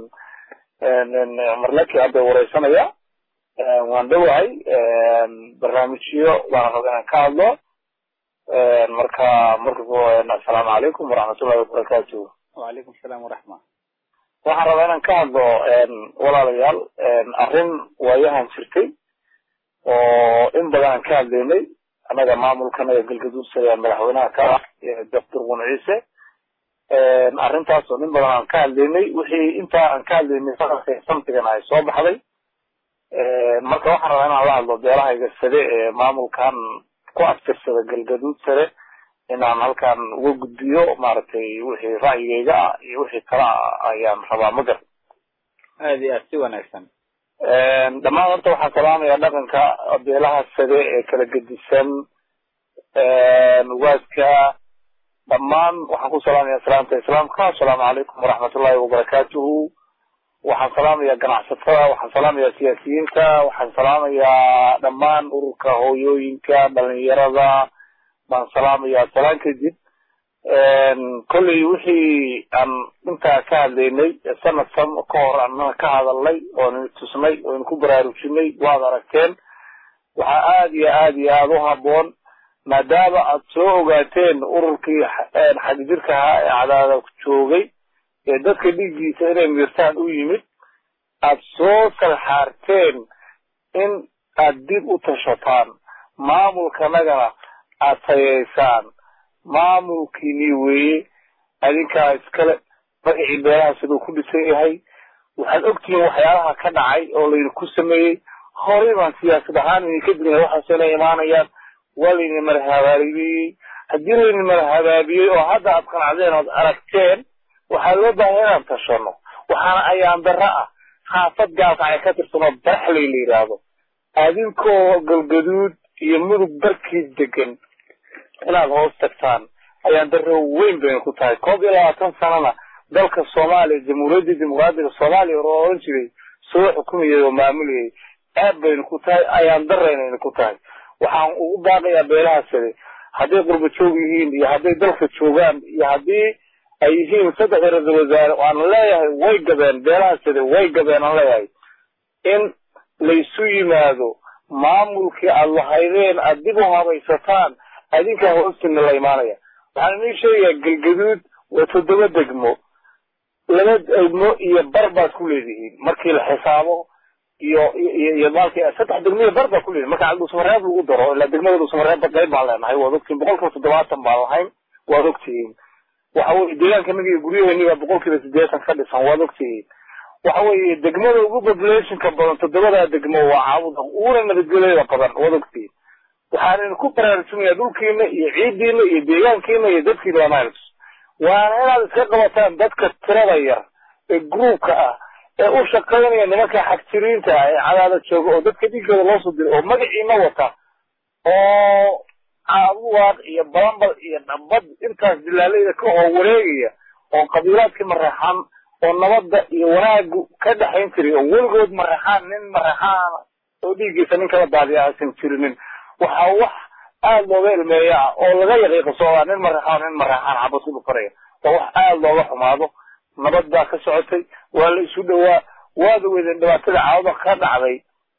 cumar laki hadda wareysanaya waan dhowahay barnaamijyo baan raba inaan ka hadlo marka marka assalaamu calaykum waraxmatullahi wabarakaatu wacalaykum asalaam waraxma waxaan rabaa inaan ka hadlo walaalayaal arrin waayahan jirtay oo in badan aan ka hadlaynay annaga maamulkanaga galgaduud sare madaxweynaha ka ah doctor qun ciise arrintaas oo nin badan aan ka hadlaynay wixii intaa aan ka hadlaynay samtigan ay soo baxday marka waxaan rabaa inaan la hadlo beelahayga sare ee maamulkan ku aftirsada galgaduud sare inaan halkan uga gudbiyo maaragtay wixii ra'yigayga ah iyo wixii kala ah ayaan rabaa magar aad iyo aad si wanaagsan dhammaan horta waxaan salaamaya dhaqanka beelaha sare ee kala gedisan waaska dhammaan waxaan ku salaamaya salaamta islaamka assalaamu calaykum waraxmatullahi wabarakaatuhu waxaan salaamayaa ganacsatada waxaan salaamayaa siyaasiyiinta waxaan salaamayaa dhammaan ururka hooyooyinka dhalinyarada baan salaamayaa salaan kadib kolley wixii aan intaa ka hadlaynay sanad san ka hor annana ka hadalnay oon tusnay oon ku baraarujinay waad aragteen waxaa aada iyo aada iyo aada u haboon maadaama aad soo ogaateen ururkii xagjirka ahaa ee cadaada joogay ee dadka dhiiggiisa inay miirtaan u yimid aad soo salxaarteen in aad dib u tashataan maamulkanagana aad tayeysaan maamulkiinii weeye adinkaa iskale magacii beelaha siduu ku dhisan yahay waxaad ogtihiin waxyaalaha ka dhacay oo laydinku sameeyey horey baan siyaasad ahaan idinka digna waxaase inay imaanayaan waa laydin marahabaabiyey haddii laydin marahabaabiyey oo hadda aad qanacdeen ood aragteen waxaa loo baahay inaan tashano waxaana ayaan darro ah xaafad gaalkacay ka tirsanoo baraxley la yidhaahdo adinkoo galgaduud iyo mudug barkii degan inaad hoos tagtaan ayaan darro weyn bayna ku tahay koob iyo labaatan sanana dalka soomaaliya jamhuuriyadda dimuqraadiga soomaaliya oo oran jiray soo xukumayay oo maamulayay aad bayna ku tahay ayaan daraynayna ku tahay waxaan ugu baaqayaa beelaha sade hadday qurba joog yihiin iyo hadday dalka joogaan iyo haddii ay yihiin saddexda ra-isul wasaare waan leeyahay way gabeen beelaha sade way gabeen aan leeyahay in laysu yimaado maamulkii aad lahaydeen aad dib u habaysataan adinkaa hoostina la imaanaya waxaan inii sheegayaa galgaduud waa toddoba degmo laba degmo iyo bar baad ku leedihiin markii la xisaabo iyo iyo iyo maalkii saddex degmo iyo bar baad ku leedihin marka cabdusamareeb lagu daro ilaa degmada dusamareebba qayb baan leenahay waad ogtihiin boqolkiiba toddobaatan baan lahayn waad ogtihiin waxa weye deegaankanaga iyo guryaheeni baa boqolkiiba siddeetan ka dhisan waad ogtihiin waxa weeye degmada ugu populationka badan toddobadaa degmo waa caabuda uguna nabadgelyada badan waad ogtihiin waxaan ku baraarujinayaa dhulkiina iyo ciidiina iyo deegaankiina iyo dadkiina waamaals waana inaad iska qabataan dadka tirada yar ee gruubka ah ee u shaqaynaya nimanka xagjiriinta ah ee cadaada jooga oo dadka dhiigooda loo soo diray oo magaciina wata oo caabuwaaq iyo balambal iyo dhambad intaas dilaalayda ka hoo wareegaya oo qabiilaadkii mareexaan oo nabadda iyo wanaagu ka dhexayn jiray oo weligood mareexaan nin mareexaana oo dhiiggiisa nin kala daadiya aysan jirinin waxaa wax aada looga ilmeeya ah oo laga yaqiiqasoodaa nin mareexaan nin mareexaan xabad ku dhufanaya waa wax aada looga xumaado nabad baa ka socotay waa la isu dhowaa waada weydeen dhibaatada caawada ka dhacday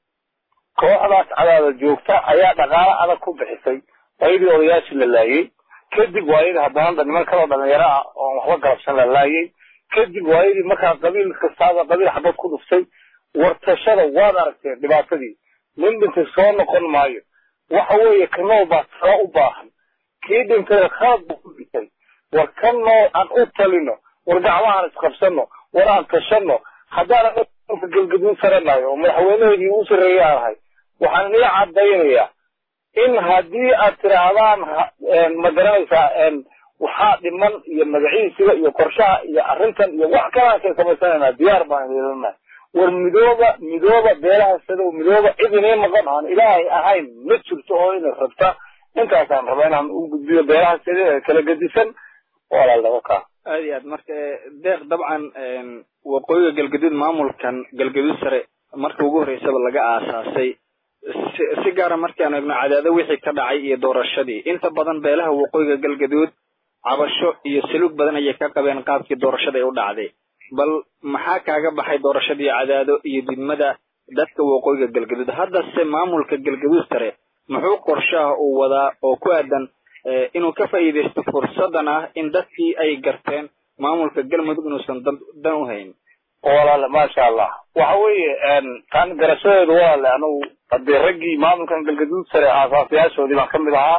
kooxdaas cadaada joogta ayaa dhaqaalo adag ku bixisay waayadii odayaashii la laayey kadib waayadii haddana niman kaloo dhalinyaro ah oon waxba galabsan la laayey kadib waayadii markaa qabiil kastaaba qabiil xabad ku dhuftay wartashada waad aragteen dhibaatadii nin dhintay soo noqon maayo waxa weeye kanoo baa talo u baahan kii dhintay khalad buu ku dhintay war kan noo aan u talino war gacmahaan isqabsano war aan tashano haddaan galgaduud saranayo oo madaxweynaheedii ugu sarreeyay aan ahay waxaan ii caddaynayaa in haddii aad tidhaahdaan ma garanaysaa waxaa dhiman iyo magaciisiga iyo qorshaha iyo arrintan iyo wax kalaasay samaysanayna diyaar baan yeelana war midooba midooba beelaha sadow midooba cid inii maqan aan ilaahay ahayn ma jirto oo ina rabta intaasaan raba inaan u gudbiyo beelaha sade ee kala gedisan walaalnimo ka aad iyo aad marka deeq dabcan waqooyiga galgaduud maamulkan galgaduud sare marka ugu horreysaba laga aasaasay si si gaara markaan eegno cadaado wixii ka dhacay iyo doorashadii inta badan beelaha waqooyiga galgaduud cabasho iyo saluug badan ayay ka qabeen qaabkii doorashada ay u dhacday bal maxaa kaaga baxay doorashadii cadaado iyo didmada dadka waqooyiga galgaduud haddase maamulka galgaduud sare muxuu qorshaha uu wadaa oo ku aadan inuu ka faa'iidaysto fursadan ah in dadkii ay garteen maamulka galmudug inuusan dan u hayn walaale maasha allah waxa weeye tan garashadeedu walaale anugu hadee raggii maamulkan galgaduud sare aasaasiyaashoodii baan kamid ahaa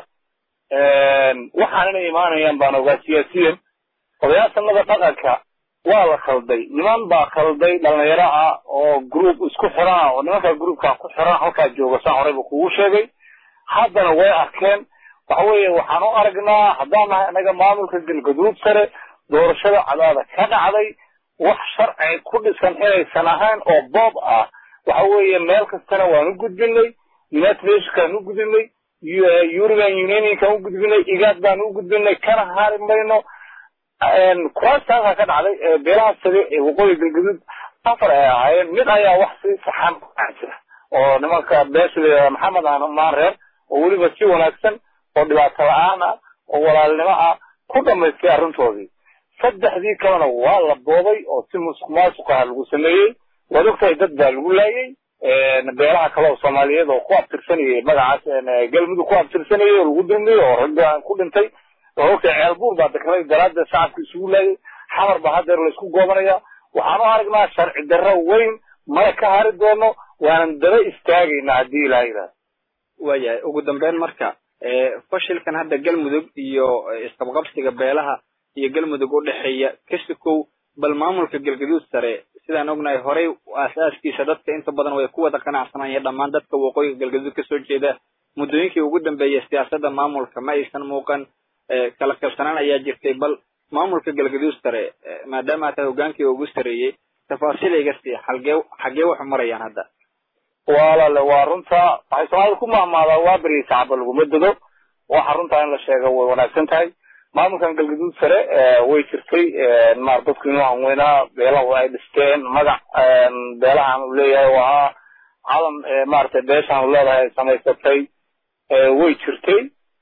waxaan inay imaanayaan baan ogaa siyaasiyan odayaashanada dhaqanka waa la khalday niman baa khalday dhalinyaro ah oo group isku xiran oo nimankaa groupkaa ku xiran halkaa jooga saan horeyba kugu sheegay haddana way arkeen waxa weeye waxaan u aragnaa haddaan nahay anaga maamulka galgaduud sare doorashada cadaada ka dhacday wax sharci ku dhisan inaysan ahayn oo boob ah waxa weeye meel kastana waan u gudbinay united nationkaan u gudbinay european unionkaan u gudbinay igaad baan u gudbinay kana hari mayno kuraastaasaa ka dhacday beelaha sare ee waqooyi galgaduud afar ay ahaayeen mid ayaa wax si saxan jira oo nimanka beesha maxamed maan reer oo weliba si wanaagsan oo dhibaato la-aan ah oo walaalnimo ah ku dhamaystay arrintoodii saddexdii kalena waa la boobay oo si musuq maasuq ah lagu sameeyey waad ogtahay dad baa lagu laayay beelaha kale oo soomaaliyeed oo ku abtirsanayay magacaas galmudug ku abtirsanayay oo lagu dulmiyey oo ragga ku dhintay waa ogtahay ceelbuur baa degnay daraadda shacabka isugu laayay xamar baa haddeer laysku goobanaya waxaan u aragnaa sharci darro weyn mana ka hari doono waanan daba istaagaynaa haddii ilaha yidhahda waayahay ugu dambeyn marka fashilkan hadda galmudug iyo isqabqabsiga beelaha iyo galmudug u dhexeeya kasikow bal maamulka galgaduud sare sidaan ognahay horey aasaaskiisa dadka inta badan way ku wada qanacsanayeen dhammaan dadka waqooyiga galgaduud kasoo jeeda muddooyinkii ugu dambeeyay siyaasadda maamulka ma aysan muuqan kala qabsanaan ayaa jirtay bal maamulka galgaduud sare maadaama tahay hogaankii ugu sareeyey tafaasiil iga sii xalgee xaggee waxu marayaan hadda walaale waa runta waxay soomaalida ku mahmaadaa waa beriya shacaba laguma dego waxa runtaa in la sheego way wanaagsan tahay maamulkan galgaduud sare way jirtay maar dadku inuu hanweynaa beelahu ay dhisteen magac beelahan uu leeyahay oo ahaa calan maaragtay beeshan leedahay ay samaysatay way jirtay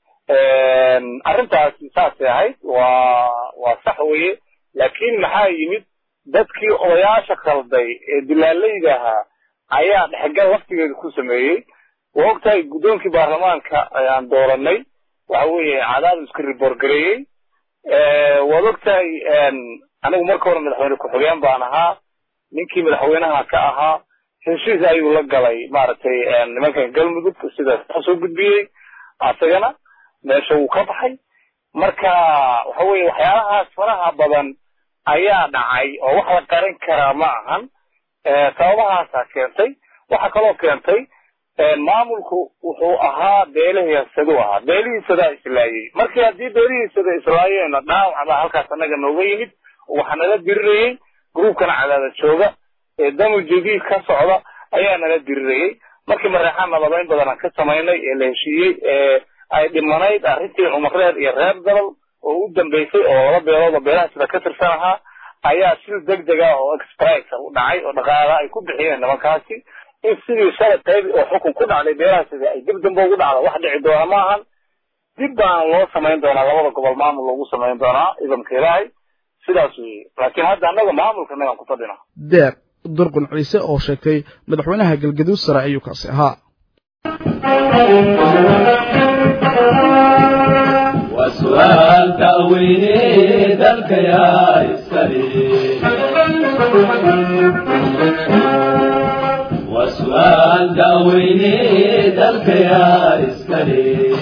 arrintaasi saasay ahayd waa waa sax weye laakiin maxaa yimid dadkii odayaasha khalday ee dilaalayda ahaa ayaa dhexgal laftigeeda ku sameeyey waa ogtahay guddoonkii baarlamaanka ayaan dooranay waxa weeye cadaadu iska riboorgareeyey waad ogtahay anigu marka hore madaxweyne ku-xigeen baan ahaa ninkii madaxweynaha ka ahaa heshiis ayuu la galay maaragtay nimankan galmudug sida soo gudbiyey asagana meesha wuu ka baxay marka waxa weeye waxyaalahaas faraha badan ayaa dhacay oo wax la qarin karaa ma ahan sababahaasaa keentay waxaa kaloo keentay maamulku wuxuu ahaa beelahiisadu ahaa beelihiisadaa islaayey markii haddii beelihiisada islaayeenna dhaawac baa halkaas annaga nooga yimid waxaa nala dirirayey gruubkana cadaada jooga ee damu jadiid ka socda ayaa nala dirirayey markii mareexaan nabadeyn badan aan ka samaynay ee la heshiiyey ee ay dhimanayd arrintii cumareed iyo reer dalal oo u dambeysay oo laba beelood oo beelaha sida ka tirsan ahaa ayaa sil deg deg ah oo exprisa u dhacay oo dhaqaala ay ku bixiyeen nimankaasi in sidii shalay qayb oo xukun ku dhacday beelaha sida ay dib dambe ugu dhacdo wax dhici doona ma ahan dib baana loo samayn doonaa labada gobol maamul loogu samayn doonaa ciidanka ilaahay sidaas weeye laakiin hadda annaga maamulka nagaan ku fadhina deeq durqun ciise oo sheegtay madaxweynaha galgaduud sare ayuu kaasi ahaa وسؤال تأويني ذلك يا إسكالي وسؤال تأويني ذلك يا إسكالي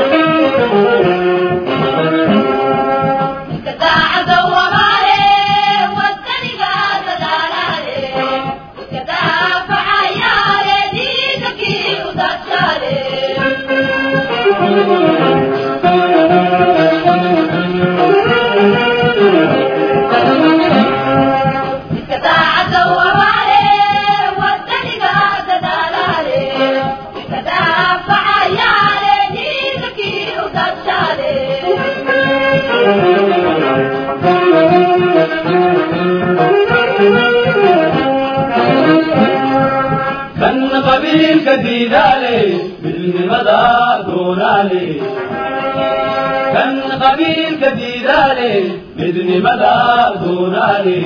كان قبيل كديدالي بالمدى دونالي كان قبيل كديدالي بدني مدى دونالي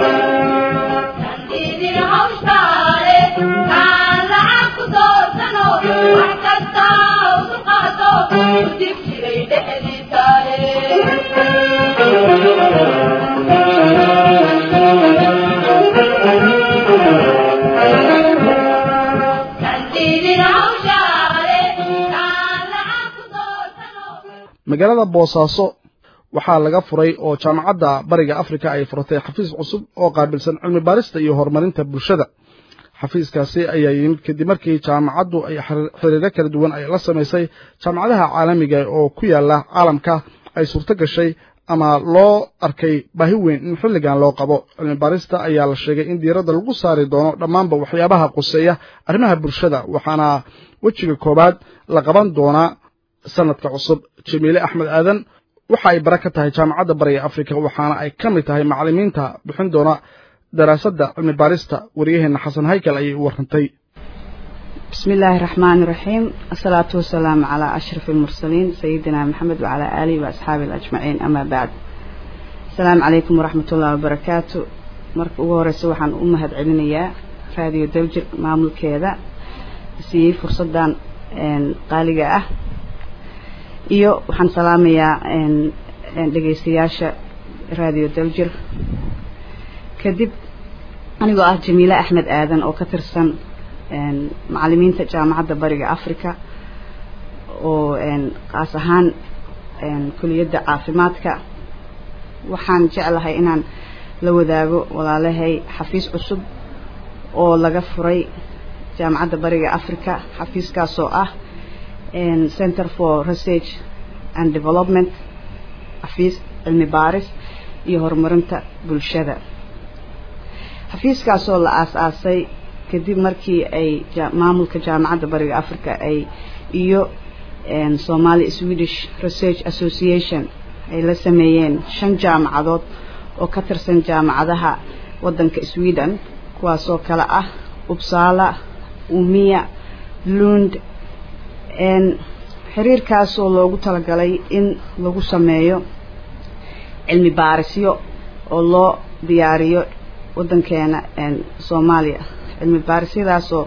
magaalada boosaaso waxaa laga furay oo jaamacadda bariga afrika ay furatay xafiis cusub oo qaabilsan cilmi baarista iyo horumarinta bulshada xafiiskaasi ayaa yimid kadib markii jaamacaddu ay xiriiro kala duwan ay la samaysay jaamacadaha caalamiga oo ku yaala caalamka ay suurto gashay ama loo arkay baahi weyn in xilligan loo qabo cilmi baarista ayaa la sheegay in diiradda lagu saari doono dhammaanba waxyaabaha quseeya arrimaha bulshada waxaana wejiga koowaad la qaban doonaa sanadka cusub jamiile axmed aadan waxa ay bara ka tahay jaamacadda bariga afrika waxaana ay ka mid tahay macallimiinta bixin doona daraasadda cilmi baarista waryaheena xasan haykal ayay u warrantay بسم الله الرحمن الرحيم الصلاة والسلام على أشرف المرسلين سيدنا محمد وعلى آله وأصحابه الأجمعين أما بعد السلام عليكم ورحمة الله وبركاته marka ugu horeysa waxaan u mahad celinayaa raadiyo dawjir maamulkeeda siiyey fursadan qaaliga ah iyo waxaan salaamayaa dhegeystayaasha raadiyo dawjir kadib anigoo ah jamiile axmed aadan oo ka tirsan macalimiinta jaamacadda bariga africa oo qaas ahaan kuliyadda caafimaadka waxaan jeclahay inaan la wadaago walaalahay xafiis cusub oo laga furay jaamacadda bariga africa xafiiskaasoo ah center for research and development xafiis cilmi baaris iyo horumarinta bulshada xafiiskaasoo la aas-aasay kadib markii ay maamulka jaamacadda bariga africa ay iyo somali swedish research association ay la sameeyeen shan jaamacadood oo ka tirsan jaamacadaha waddanka sweden kuwaasoo kale ah uppsala umiya lund xiriirkaasoo loogu talagalay in lagu sameeyo cilmi baarisyo oo loo diyaariyo waddankeena soomaaliya cilmi baarisyadaasoo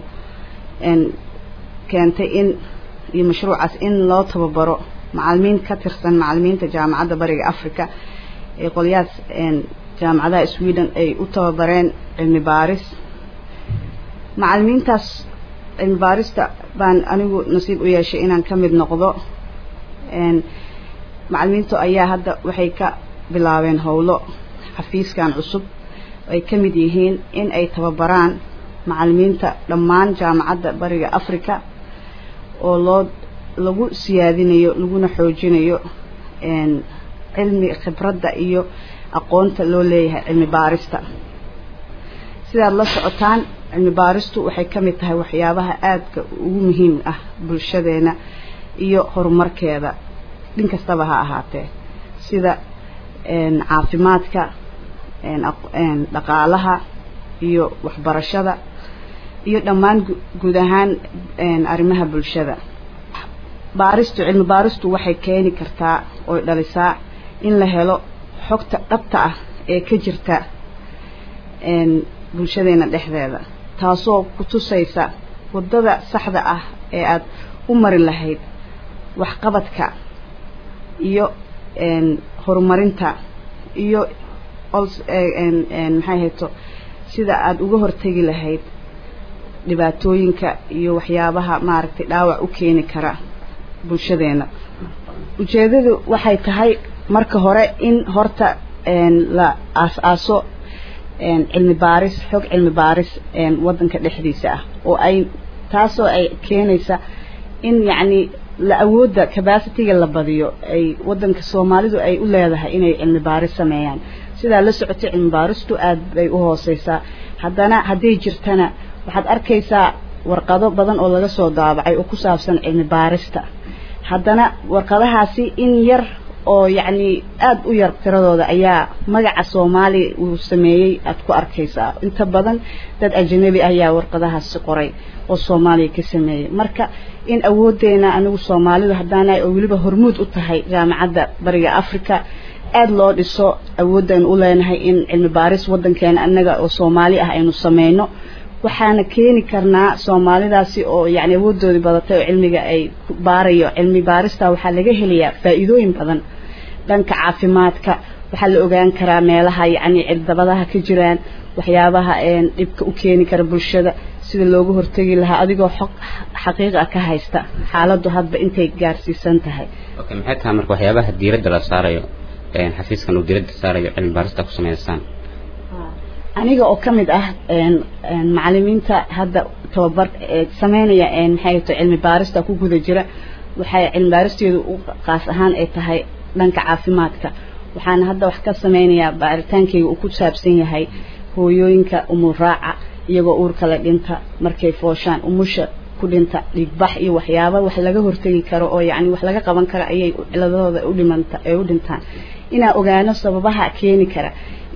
keentay in iyo mashruucaas in loo tababaro macalimiin ka tirsan macalimiinta jaamacadda bariga africa ee qolyahaas jaamacadaha sweden ay u tababareen cilmi baaris macalimiintaas cilmi baarista baan anigu nasiib u yeeshay inaan ka mid noqdo macalimiintu ayaa hadda waxay ka bilaabeen howlo xafiiskan cusub ay ka mid yihiin in ay tababaraan macalimiinta dhammaan jaamacadda bariga africa oo loo lagu siyaadinayo laguna xoojinayo cilmi khibradda iyo aqoonta loo leeyahay cilmi baarista sidaad la socotaan cilmi baaristu waxay ka mid tahay waxyaabaha aadka ugu muhiim ah bulshadeena iyo horumarkeeda dhin kastaba ha ahaatee sida caafimaadka dhaqaalaha iyo waxbarashada iyo dhammaan guud ahaan arrimaha bulshada baaristu cilmi baaristu waxay keeni kartaa oy dhalisaa in la helo xogta dhabta ah ee ka jirta bulshadeena dhexdeeda taasoo ku tusaysa waddada saxda ah ee aada u mari lahayd waxqabadka iyo horumarinta iyo maxay hayto sida aada uga hortegi lahayd dhibaatooyinka iyo waxyaabaha maaragtay dhaawac u keeni kara bulshadeena ujeedadu waxay tahay marka hore in horta la aas-aaso cilmi baaris xog cilmi baaris waddanka dhexdiisa ah oo ay taasoo ay keenaysa in yacni la awoodda capacityga la badiyo ay waddanka soomaalidu ay u leedahay inay cilmi baaris sameeyaan sidaa la socotay cilmi baaristu aad bay u hooseysaa haddana hadday jirtana waxaad arkaysaa warqado badan oo laga soo daabacay oo ku saabsan cilmi baarista haddana warqadahaasi in yar oo yacni aada u yar tiradooda ayaa magaca soomaaliya uu sameeyey aada ku arkaysaa inta badan dad ajanabi ayaa warqadahaasi qoray oo soomaaliya ka sameeyey marka in awooddeena anigu soomaalidu haddaanahay oo weliba hormuud u tahay jaamacadda bariga africa aada loo dhiso awooddan u leenahay in cilmi baaris waddankeena annaga oo soomaali ah aynu sameyno waxaana keeni karnaa soomaalidaasi oo yani awoodoodii badatay oo cilmiga ay baarayo cilmi baarista waxaa laga helayaa faa-iidooyin badan dhanka caafimaadka waxaa la ogaan karaa meelaha yacni cirdabadaha ka jiraan waxyaabaha dhibka u keeni kara bulshada sida looga hortegi lahaa adigoo xog xaqiiqa ka haysta xaaladdu hadba intay gaarsiisan tahay okay maxay tahay marka waxyaabaha diiradda la saarayo xafiiskan uu diiradda saarayo cilmi baarista ku sameysaan aniga oo ka mid ah macalimiinta hadda tababar sameynaya maxay to cilmi baarista ku guda jira waxay cilmi baaristeedu u qaas ahaan ay tahay dhanka caafimaadka waxaana hadda wax ka sameynayaa baaritaankayga uu ku saabsan yahay hooyooyinka umuraaca iyagoo uurka la dhinta markay fooshaan umusha ku dhinta dhiigbax iyo waxyaaba wax laga hortegi karo oo yacni wax laga qaban karo ayay ciladahooda u dhimanta ay u dhintaan inaan ogaano sababaha keeni kara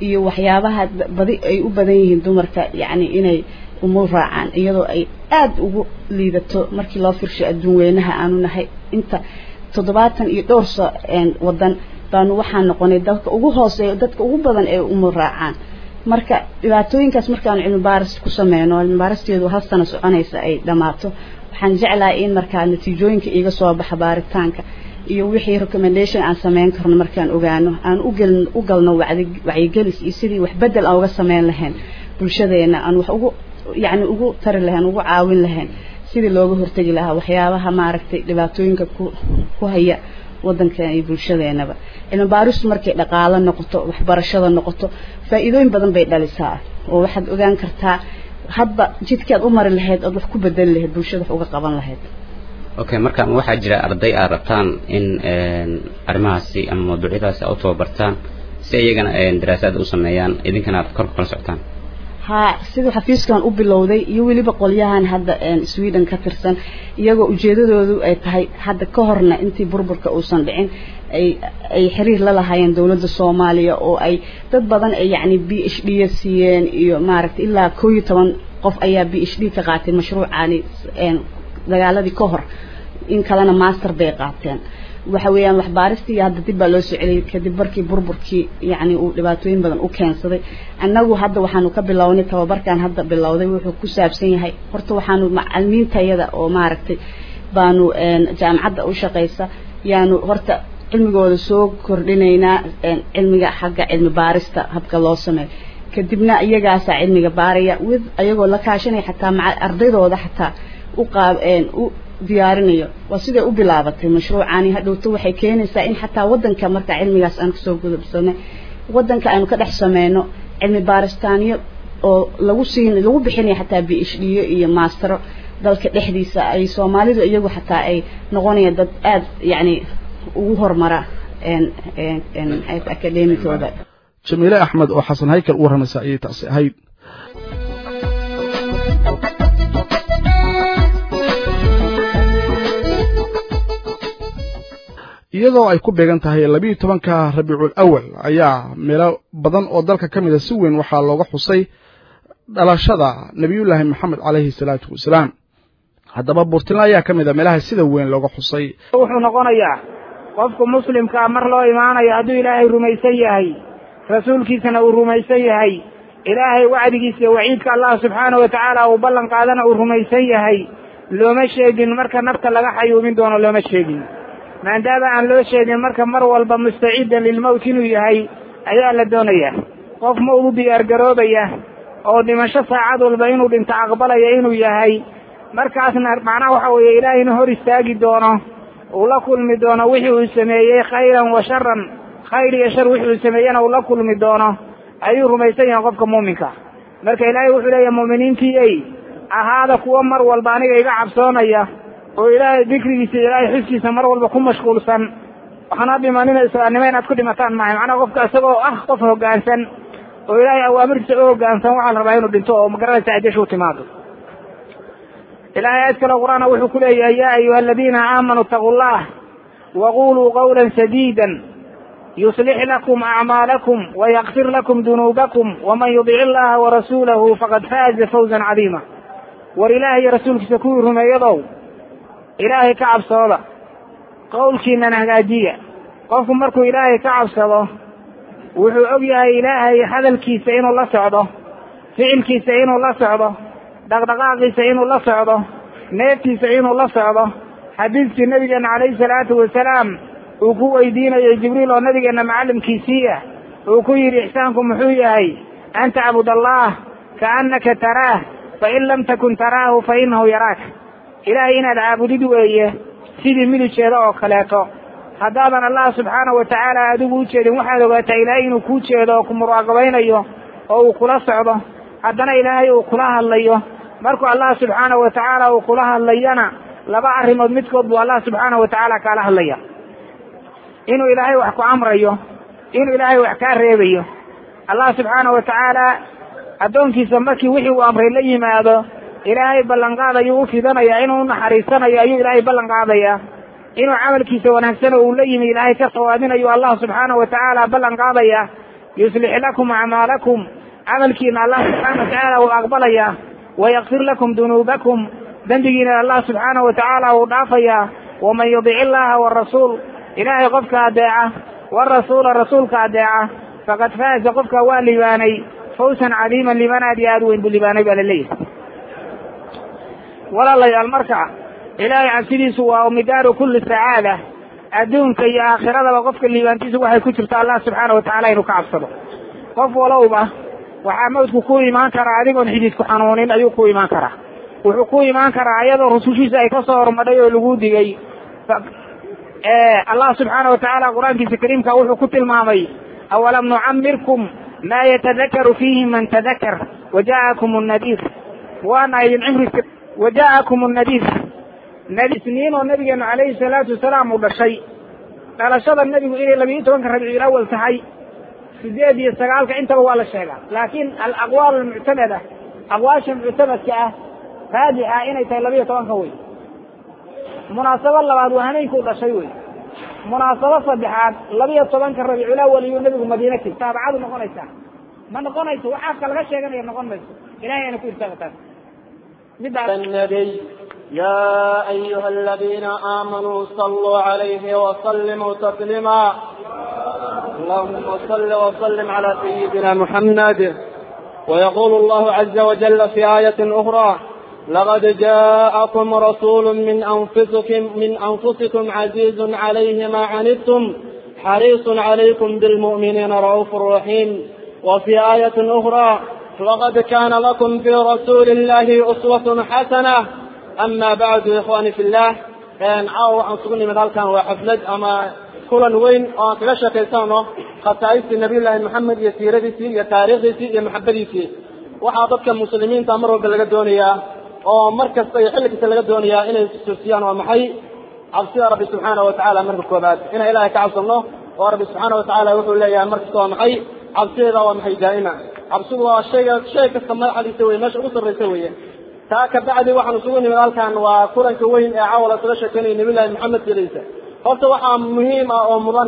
iyo waxyaabaha badi ay u badan yihiin dumarka yacni inay umul raacaan iyadoo ay aada ugu liidato markii loo firshay adduun weynaha aanu nahay inta toddobaatan iyo dhowr so wadan baanu waxaan noqonay dalka ugu hooseeya dadka ugu badan ee umul raacaan marka dhibaatooyinkaas markaanu cilmi baaris ku sameyno cilmi baaristeedu hal sano soconaysa ay dhammaato waxaan jeclahay in markaa natiijooyinka iiga soo baxa baaritaanka iyo wixii recommendation aan sameyn karno markaan ogaano aan ugal u galno wacdi wacyigelis iyo sidii wax bedel aan uga sameyn lahayn bulshadeena aan wax ugu yacni ugu tari lahayn ugu caawin lahayn sidii looga hortegi lahaa waxyaabaha maaragtay dhibaatooyinka ku ku haya waddankan iyo bulshadeenaba cilmi baaristu markay dhaqaalo noqoto waxbarashada noqoto faa'iidooyin badan bay dhalisaa oo waxaad ogaan kartaa hadba jidkaad u mari lahayd ood wax ku bedeli lahayd bulshada wax uga qaban lahayd okay marka waxaa jira arday aad rabtaan in arrimahaasi ama mawduucyadaasi aad u tababartaan si iyagana daraasaad u sameeyaan idinkana aad kor kala socotaan haa siduu xafiiskan u bilowday iyo weliba qolyahan hadda sweden ka tirsan iyagoo ujeedadoodu ay tahay hadda ka horna intii burburka uusan dhicin ay ay xiriir la lahaayeen dowladda soomaaliya oo ay dad badan ay yacni b h d siiyeen iyo maaragtay ilaa koo iyo toban qof ayaa b h d ka qaatay mashruucani dagaaladii ka hor in kalena master bay qaateen waxa weeyaan waxbaaristii hadda dib baa loo soo celiyay kadib markii burburkii yacni uu dhibaatooyin badan u keensaday annagu hadda waxaanu ka bilownay tababarkan hadda bilowday wuxuu ku saabsan yahay horta waxaanu macalimiintayada oo maaragtay baanu jaamacadda u shaqaysa yaanu horta cilmigooda soo kordhinaynaa cilmiga xagga cilmi baarista habka loo sameeyo kadibna iyagaasaa cilmiga baaraya with ayagoo la kaashanaya xataa maca ardaydooda xataa u qaab u diyaarinayo waa siday u bilaabatay mashruucani hadhowto waxay keenaysaa in xataa waddanka marka cilmigaas aan kasoo gudubsanay waddanka aanu ka dhex sameyno cilmi baaristaanyo oo lagu siin lagu bixinaya xataa b h d iyo maastero dalka dhexdiisa ay soomaalidu iyagu xataa ay noqonayaan dad aada yacni ugu horumara academicooda jamiile axmed oo xasan haykal u warramaysa ayay taasi ahayd iyadoo ay ku beegan tahay labiiyo tobanka rabiicul awal ayaa meelo badan oo dalka ka mida si weyn waxaa looga xusay dhalashada nebiyullaahi maxamed calayhi salaatu wasalaam haddaba buurtinle ayaa ka mid a meelaha sida weyn looga xusay wuxuu noqonayaa qofku muslimkaa mar loo imaanayo hadduu ilaahay rumaysan yahay rasuulkiisana uu rumaysan yahay ilaahay wacdigiisa iyo waciidka allah subxaana wa tacaala uu ballan qaadana uu rumaysan yahay looma sheegin marka nafta laga xayuumin doono looma sheegin maadaama aan loo sheegin marka mar walba mustacidan lilmowt inuu yahay ayaa la doonayaa qof ma ugu diyaargaroobaya oo dhimasho saacad walba inuu dhinto aqbalaya inuu yahay markaasna macnaha waxa weeye ilaahayna hor istaagi doono uu la kulmi doono wixii uu sameeyey khayran wa sharan khayr iyo shar wixii uu sameeyena uu la kulmi doono ayuu rumaysan yahay qofka muuminka marka ilaahay wuxuu leeyahay mu'miniintii ey ahaada kuwo mar walba aniga iga cabsoonaya oo ilaahay dikrigiisa iyo ilaahay xuskiisa mar walba ku mashquulsan waxaana dhimanina islaamnimo inaad ku dhimataan maahay macnaha qofka isagoo ah qof hoggaansan oo ilaahay awaamirtiisa u hoggaansan waxaa la rabaa inuu dhinto oo magaranaysa adeshu timaado ilaahay aad kale qur-aana wuxuu ku leeyahay yaa ayuha aladiina aamanuu itaquu llah waquluu qawla sadiida yuslix lakum acmaalakum wayakfir lakum dunuubakum waman yudic illaha warasuulahu faqad faaza fawzan cadiima war ilaahay iyo rasuulkiisa kuwii rumeeyadow ilaahay ka cabsooda qowlkiinana hagaajiya qofku markuu ilaahay ka cabsado wuxuu og yahay ilaahay hadalkiisa inuu la socdo ficilkiisa inuu la socdo dhaqdhaqaaqiisa inuu la socdo neeftiisa inuu la socdo xadiidkii nabigeena calayhi salaatu wasalaam uu ku weydiinayay jibriil oo nabigeena macallimkiisii ah uu ku yidhi ixsaanku muxuu yahay an tacbud allah kaannaka taraah fain lam takun taraahu fa inahu yaraaka ilaahay inaad caabudid weeye sidii midijeeda oo kaleeto haddaadan allah subxaana wa tacaala adigu u jeedin waxaad ogaataa ilaahay inuu kuu jeedo oo ku muraaqabaynayo oo uu kula socdo haddana ilaahay uu kula hadlayo markuu allah subxaana wa tacaala uu kula hadlayana laba arrimood midkood buu allah subxaana wa tacaala kaala hadlaya inuu ilaahay wax ku amrayo inuu ilaahay wax kaa reebayo allah subxaana wa tacaala addoonkiisa markii wixii uu amray la yimaado ilaahay ballanqaad ayuu u fidanaya inuu unaxariisanayo ayuu ilaahay ballan qaadaya inuu camalkiisa wanaagsan oo uu la yimi ilaahay ka sawaabinayo allah subxaana wa tacaala ballan qaadaya yuslix lakum acmaalakum camalkiina allah subxaana watacaala wuu aqbalayaa wayakfir lakum dunuubakum dembigiina allah subxaana watacaala wuu dhaafayaa waman yudic illaha warasuul ilaahay qofka adeeca warasuula rasuulka adeeca faqad faaza qofka waa libaanay fawsan cadiiman liban aad iyo aad weyn buu libaanay baa laleeyahay walaalayaal marka ilaahay cabsidiisu waa midaaru kulli sacaada adduunka iyo aakhiradaba qofka liibaantiisu waxay ku jirta allah subxaana watacaala inuu ka cabsado qof walowba waxaa mawdku ku imaan karaa adigoon xididku xanuunin ayuu ku imaan karaa wuxuu ku imaan karaa iyadoo rusushiisa ay kasoo hormadhay oo lagu digay allah subxaana watacaala qur-aankiisa kariimka wuxuu ku tilmaamay awalam nucamirkum maa yatadakaru fiihi man tadakar waja'akum nadiir waana idin cimri waja'akum nadiir nadiisniin oo nabigeenu calayhi salaatu wasalaam uu dhashay dhalashada nebigu inay labiyo tobanka rabiicul awal tahay sideed iyo sagaalka intaba waa la sheegaa laakiin alaqwaal almuctamada aqwaasha muctamadka ah raajixa inay tahay labiyo tobanka wey munaasabo labaad waa hameenkuu dhashay wey munaasabo saddexaad labiyo tobanka rabiicul awal iyuu nebigu madiina teg taabacadu noqonaysaa ma noqonayso waxaafka laga sheeganaya noqon mayso ilahay ayna ku irtaagataan النبي يا أيها الذين آمنوا صلوا عليه وسلموا تسليما اللهم صل وسلم على سيدنا محمد ويقول الله عز وجل في آية أخرى لقد جاءكم رسول من أنفسكم من أنفسكم عزيز عليه ما عنتم حريص عليكم بالمؤمنين رؤوف رحيم وفي آية أخرى لقد كان لكم في رسول الله أسوة حسنة أما بعد إخواني في الله كان عاو عن سقني من كان وحفلد أما كل وين أو تغشى كيسانه خصائص النبي الله محمد يسير ديسي يا تاريخ ديسي يا محبة ديسي وحاضرك المسلمين تمروا بالقدونية أو مركز طيب لك القدونية إن السوسيان ومحي عبسي ربي سبحانه وتعالى من الكوبات إن إلهي كعبس الله وربي سبحانه وتعالى يقول لي مركز ومحي عبسي ومحي دائما cabsidu waa shayga shay kasta madaxdiisa wey meesha ugu sarraysa weeye taa ka bacdi waxaan isugu nimid halkan waa kulanka weyn ee caawa isaga sheekeynaya nabilahi maxamed siraysa horta waxaa muhiim ah oo mudan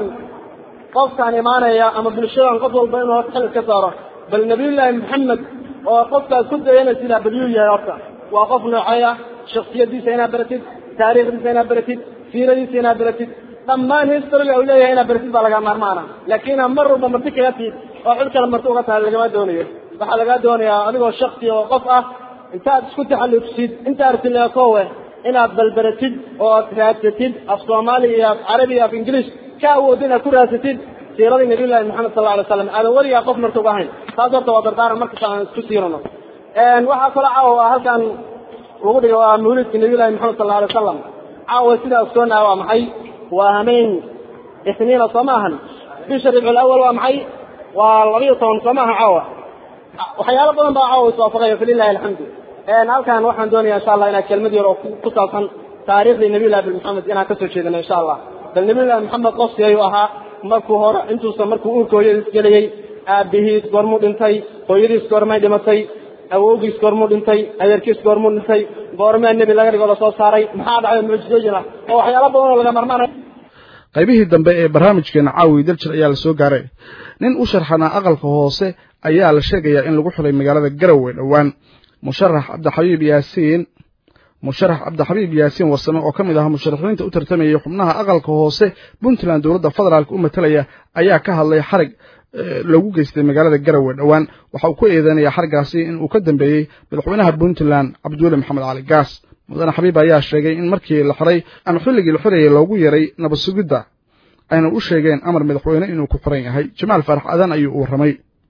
qofkaan imaanaya ama bulshadan qof walba inuu horta xil iska saaro bal nabiyullaahi maxamed oo qofkaas ku dayanaysa balyuu yahay horta waa qof noocay ah shaksiyadiisa inaad baratid taariikhdiisa inaad baratid siiradiisa inaad baratid dhammaan historyga uu leeyahay inaad baratid baa laga maarmaana laakiin mar walba marti kaga tiid oo cid kale marti uga tahay lagama doonayo waxaa lagaa doonayaa adigoo shaksi oo qof ah intaad isku taxallujisid inta artileekowe inaad balbaratid oo aad raadsatid af soomaali iyo af carabi iyo af ingilish ka awood inaad ku raadsatid siiradii nabiyullahi maxamed sal alla alay slam aadan weligaa qof marti uga ahayn taas horta waa dardaaran markasta aan isku siirano waxaa kaloo caawa halkan lagu dhiga waa mawlidka nabiyullahi maxamed sal alla alay wasalam caawa sidaa ogsoonaa waa maxay waa hameen isniina soo ma ahan bisha ribcul awal waa maxay waa labiyo toban soo maaha caawa waxyaalo badan baa caawa iswaafaqaya falilahi alxamdu halkan waxaan doonaya insha allah inaa kelmad yar oo ku saabsan taariikhdii nabiyullahi bil maxamed inaan kasoo jeedano insha allah bal nabiyullahi maxamed qofsi ayuu ahaa markuu hore intuusan markuu uurka hooyadiis gelayay aabihiis goormuu dhintay hooyadiis goormay dhimatay awowgiis goormuu dhintay adeerkiis goormuu dhintay goormee nebi laga dhigo lasoo saaray maxaa dhacay mucjizooyin ah oo waxyaalo badan oo laga marmaanayo qaybihii dambe ee barnaamijkeena caawi daljir ayaa la soo gaaray nin u sharxanaa aqalka hoose ayaa la sheegayaa in lagu xulay magaalada garowe dhowaan musharax cabdixabiib yaasiin musharax cabdixabiib yaasiin warsame oo ka mid ah musharaxiinta u tartamayay xubnaha aqalka hoose puntland dowladda federaalk u matalaya ayaa ka hadlay xarig lagu geystay magaalada garowe dhowaan waxa uu ku eedeynaya xarigaasi in uu ka dambeeyey madaxweynaha puntland cabdiweli maxamed cali gaas mudane xabiib ayaa sheegay in markii la xiray ama xilligii la xirayay loogu yeray nabad sugidda ayna u sheegeen amar madaxweyne inuu ku xiran yahay jamaal faarax adan ayuu u warramay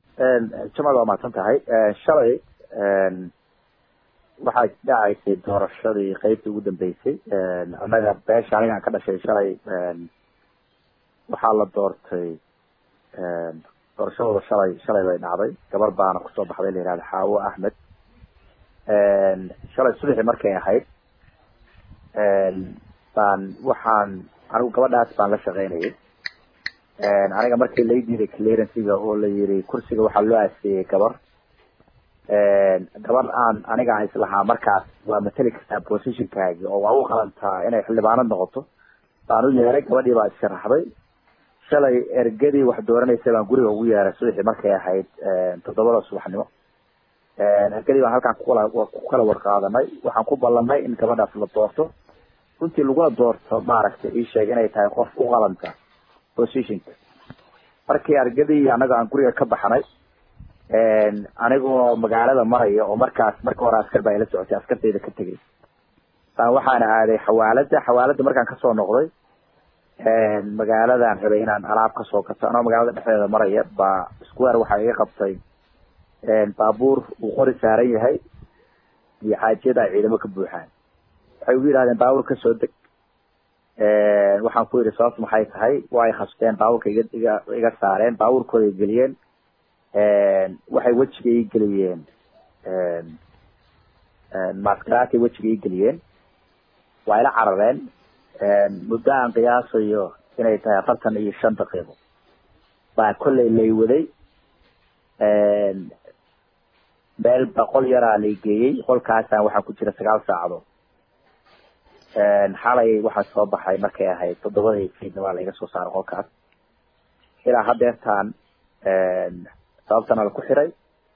jamaal waa mahadsan tahay shalay waxaa dhacaysay doorashadii qeybtii ugu dambeysay annaga beesha anigaan ka dhashay shalay waxaa la doortay doorashadooda shalay shalay bay dhacday gabar baana kusoo baxday la yihahda xaawo axmed shalay subaxii markay ahayd baan waxaan anigu gabadhaas baan la shaqaynayay aniga markii lay diiday clearancyga oo la yiri kursiga waxaa loo aasiyey gabar gabar aan aniga aan islahaa markaas waa mateli kartaa positionkaagi oo waa u qalantaa inay xildhibaanad noqoto baan u yeeray gabadhii baa issharaxday shalay ergadii wax dooranaysa baan guriga ugu yeeray subaxii markay ahayd toddobada subaxnimo ergadii baan halkaan kukala ku kala warqaadanay waxaan ku ballanay in gabadhaas la doorto runtii laguna doorto maaragtay ii sheeg inay tahay qof u qalanta positionka markii argadii annaga aan guriga ka baxnay anigoo magaalada maraya oo markaas marka hore askar baa ila socotay askartayda ka tegay baan waxaana aaday xawaalada xawaalada markaan kasoo noqday magaaladan rabay inaan alaab kasoo gato anoo magaalada dhexdeeda maraya baa square waxaa iga qabtay baabuur uu qori saaran yahay iyo xaajiyada ay ciidamo ka buuxaan waxay ugu yidhahdeen baabuur kasoo deg waxaan ku yidhi sababtu maxay tahay waa ay khasbeen baabuurka iga iga iga saareen baabuurkooda ay geliyeen waxay wejiga ii geliyeen maskaraatay wejiga ii geliyeen waa ila carareen muddo aan qiyaasayo inay tahay afartan iyo shan daqiiqo baa kollay lay waday meel boqol yaraa lay geeyey qolkaasaan waxaa ku jira sagaal saacadood xalay waxaa soo baxay markay ahayd toddobadii fiidna waa laiga soo saaray qolkaas ilaa hadeertaan sababtana la ku xiray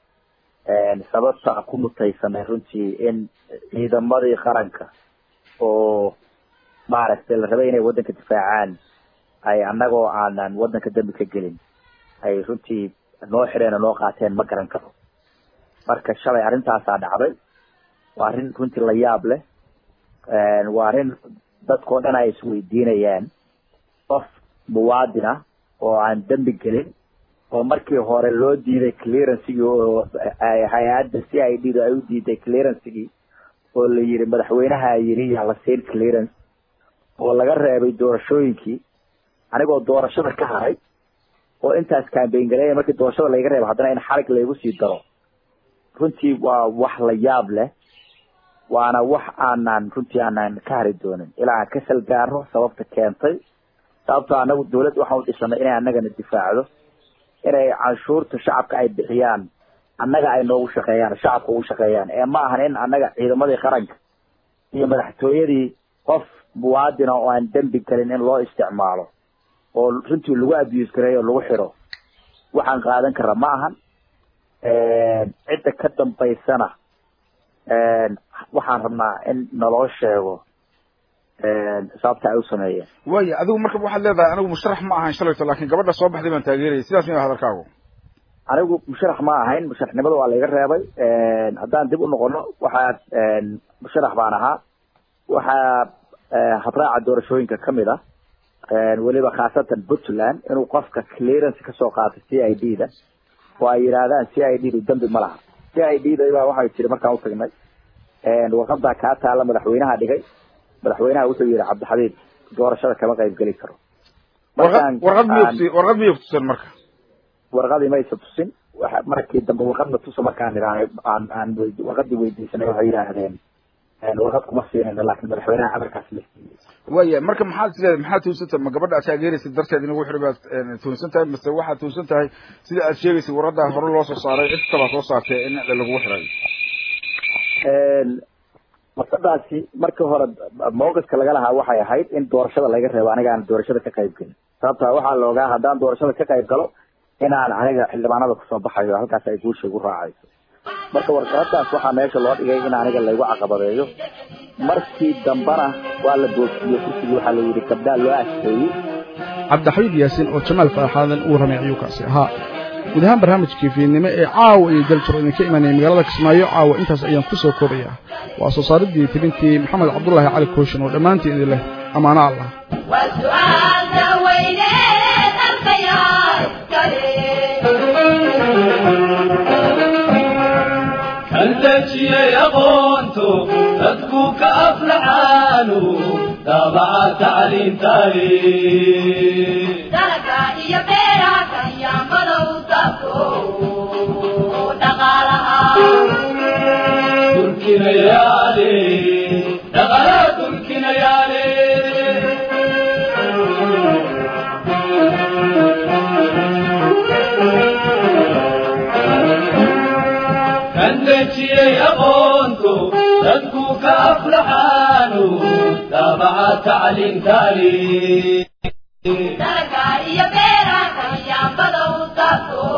sababta ku mutaysanay runtii in ciidamadii qaranka oo maaragtay la rabay inay waddanka difaacaan ay annagoo aanan waddanka dambi ka gelin ay runtii noo xireen oo noo qaateen ma garan karo marka shalay arrintaasaa dhacday waa arrin runtii la yaab leh waa arrin dadkao dhan ay isweydiinayaan qof muwaadin ah oo aan dembi gelin oo markii hore loo diiday clearancegii oo hay-adda c i d da ay u diiday clearancegii oo la yiri madaxweynaha yiri yaa la siin clearance oo laga reebay doorashooyinkii anigoo doorashada ka haray oo intaas cambayn gareeya markii doorashada layga reebo haddana in xarig laygu sii daro runtii waa wax la yaab leh waana wax aanan runtii aanan ka hari doonin ilaa aan ka salgaarno sababta keentay sababto anagu dawladda waxaan u dhisanay inay annagana difaacdo inay canshuurta shacabka ay bixiyaan annaga ay noogu shaqeeyaan shacabka ugu shaqeeyaan ee ma ahan in annaga ciidamadii qaranka iyo madaxtooyadii qof muwaadina oo aan dembi gelin in loo isticmaalo oo runtii lagu abuse gareeyo lagu xiro waxaan qaadan kara ma ahan cidda ka dambaysana waxaan rabnaa in naloo sheego sababta ay u sameeyeen waaya adigu marka waxaad leedahay anigu musharax ma ahayn shalayto laakiin gabadha soo baxday baan taageerayay sidaas miya hadalkaagu anigu musharax ma ahayn musharaxnimada waa laiga reebay haddaan dib u noqono waxaa musharax baan ahaa waxaa habraaca doorashooyinka kamid ah weliba khaasatan puntland inuu qofka clearance kasoo qaato c i d da oo ay yidhaahdaan c i d du dembi ma laha c i d da baa waxay tiri markaan utagnay warqadaa kaa taala madaxweynaha dhigay madaxweynaha wuxuu yihi cabdixabiib doorashada kama qayb geli karo warqad miy warqad miyay kutusan marka warqadii maysa tusin markii dambe warqadna tusa markaan idhahnay aan aan warqadii weydiisanay waxay yidhaahdeen warqad kuma siinayno laakiin madaxweynaha amarkaas la siiyey waya marka maxaad isleedahay maxaad tuunsantahay ma gabadha aad taageeraysa darteed in lagu xidhay baad tuunsan tahay mase waxaad tuunsan tahay sida aad sheegaysay warqadaa hore loo soo saaray cid kabaa soo saartay in lagu xidhay warqadaasi markii hore mawqifka laga lahaa waxay ahayd in doorashada laga reebo aniga aan doorashada ka qayb gelin sababta waxaa la ogaa haddaan doorashada ka qayb galo inaan aniga xildhibaanada kusoo baxayo halkaas ay guusha igu raacayso marka warqadaas waxaa meesha loo dhigay in aniga laygu caqabadeeyo markii dambana waa la boogsiiyey kursigii waxaa la yidhi gabdhaa loo askeeyey cabdixabiib yaasiin oo jamaal faraxaadan uu ramay ayuu kaasi ahaa guud ahaan barnaamijkii fiidnimo ee caawa iyo daljiro idinka imanayay magaalada kismaayo caawa intaas ayaan ku soo koobaya waa soo saaridii tibintii maxamed cabdullaahi cali kooshin oo dhammaantii idin leh ammaano allah kaltejiyey aqoonto dadku ka aflaxaanu daabaca tacliintaye dalka iyo beeraha kanyaamadow dadku dhaqaalaha turkinayaale dhaqala turkinayaale kandejiyey aqoonto dadku ka aflaxaanu daabaca tacliintaale dalaga iyo beeraha yaambada u taabto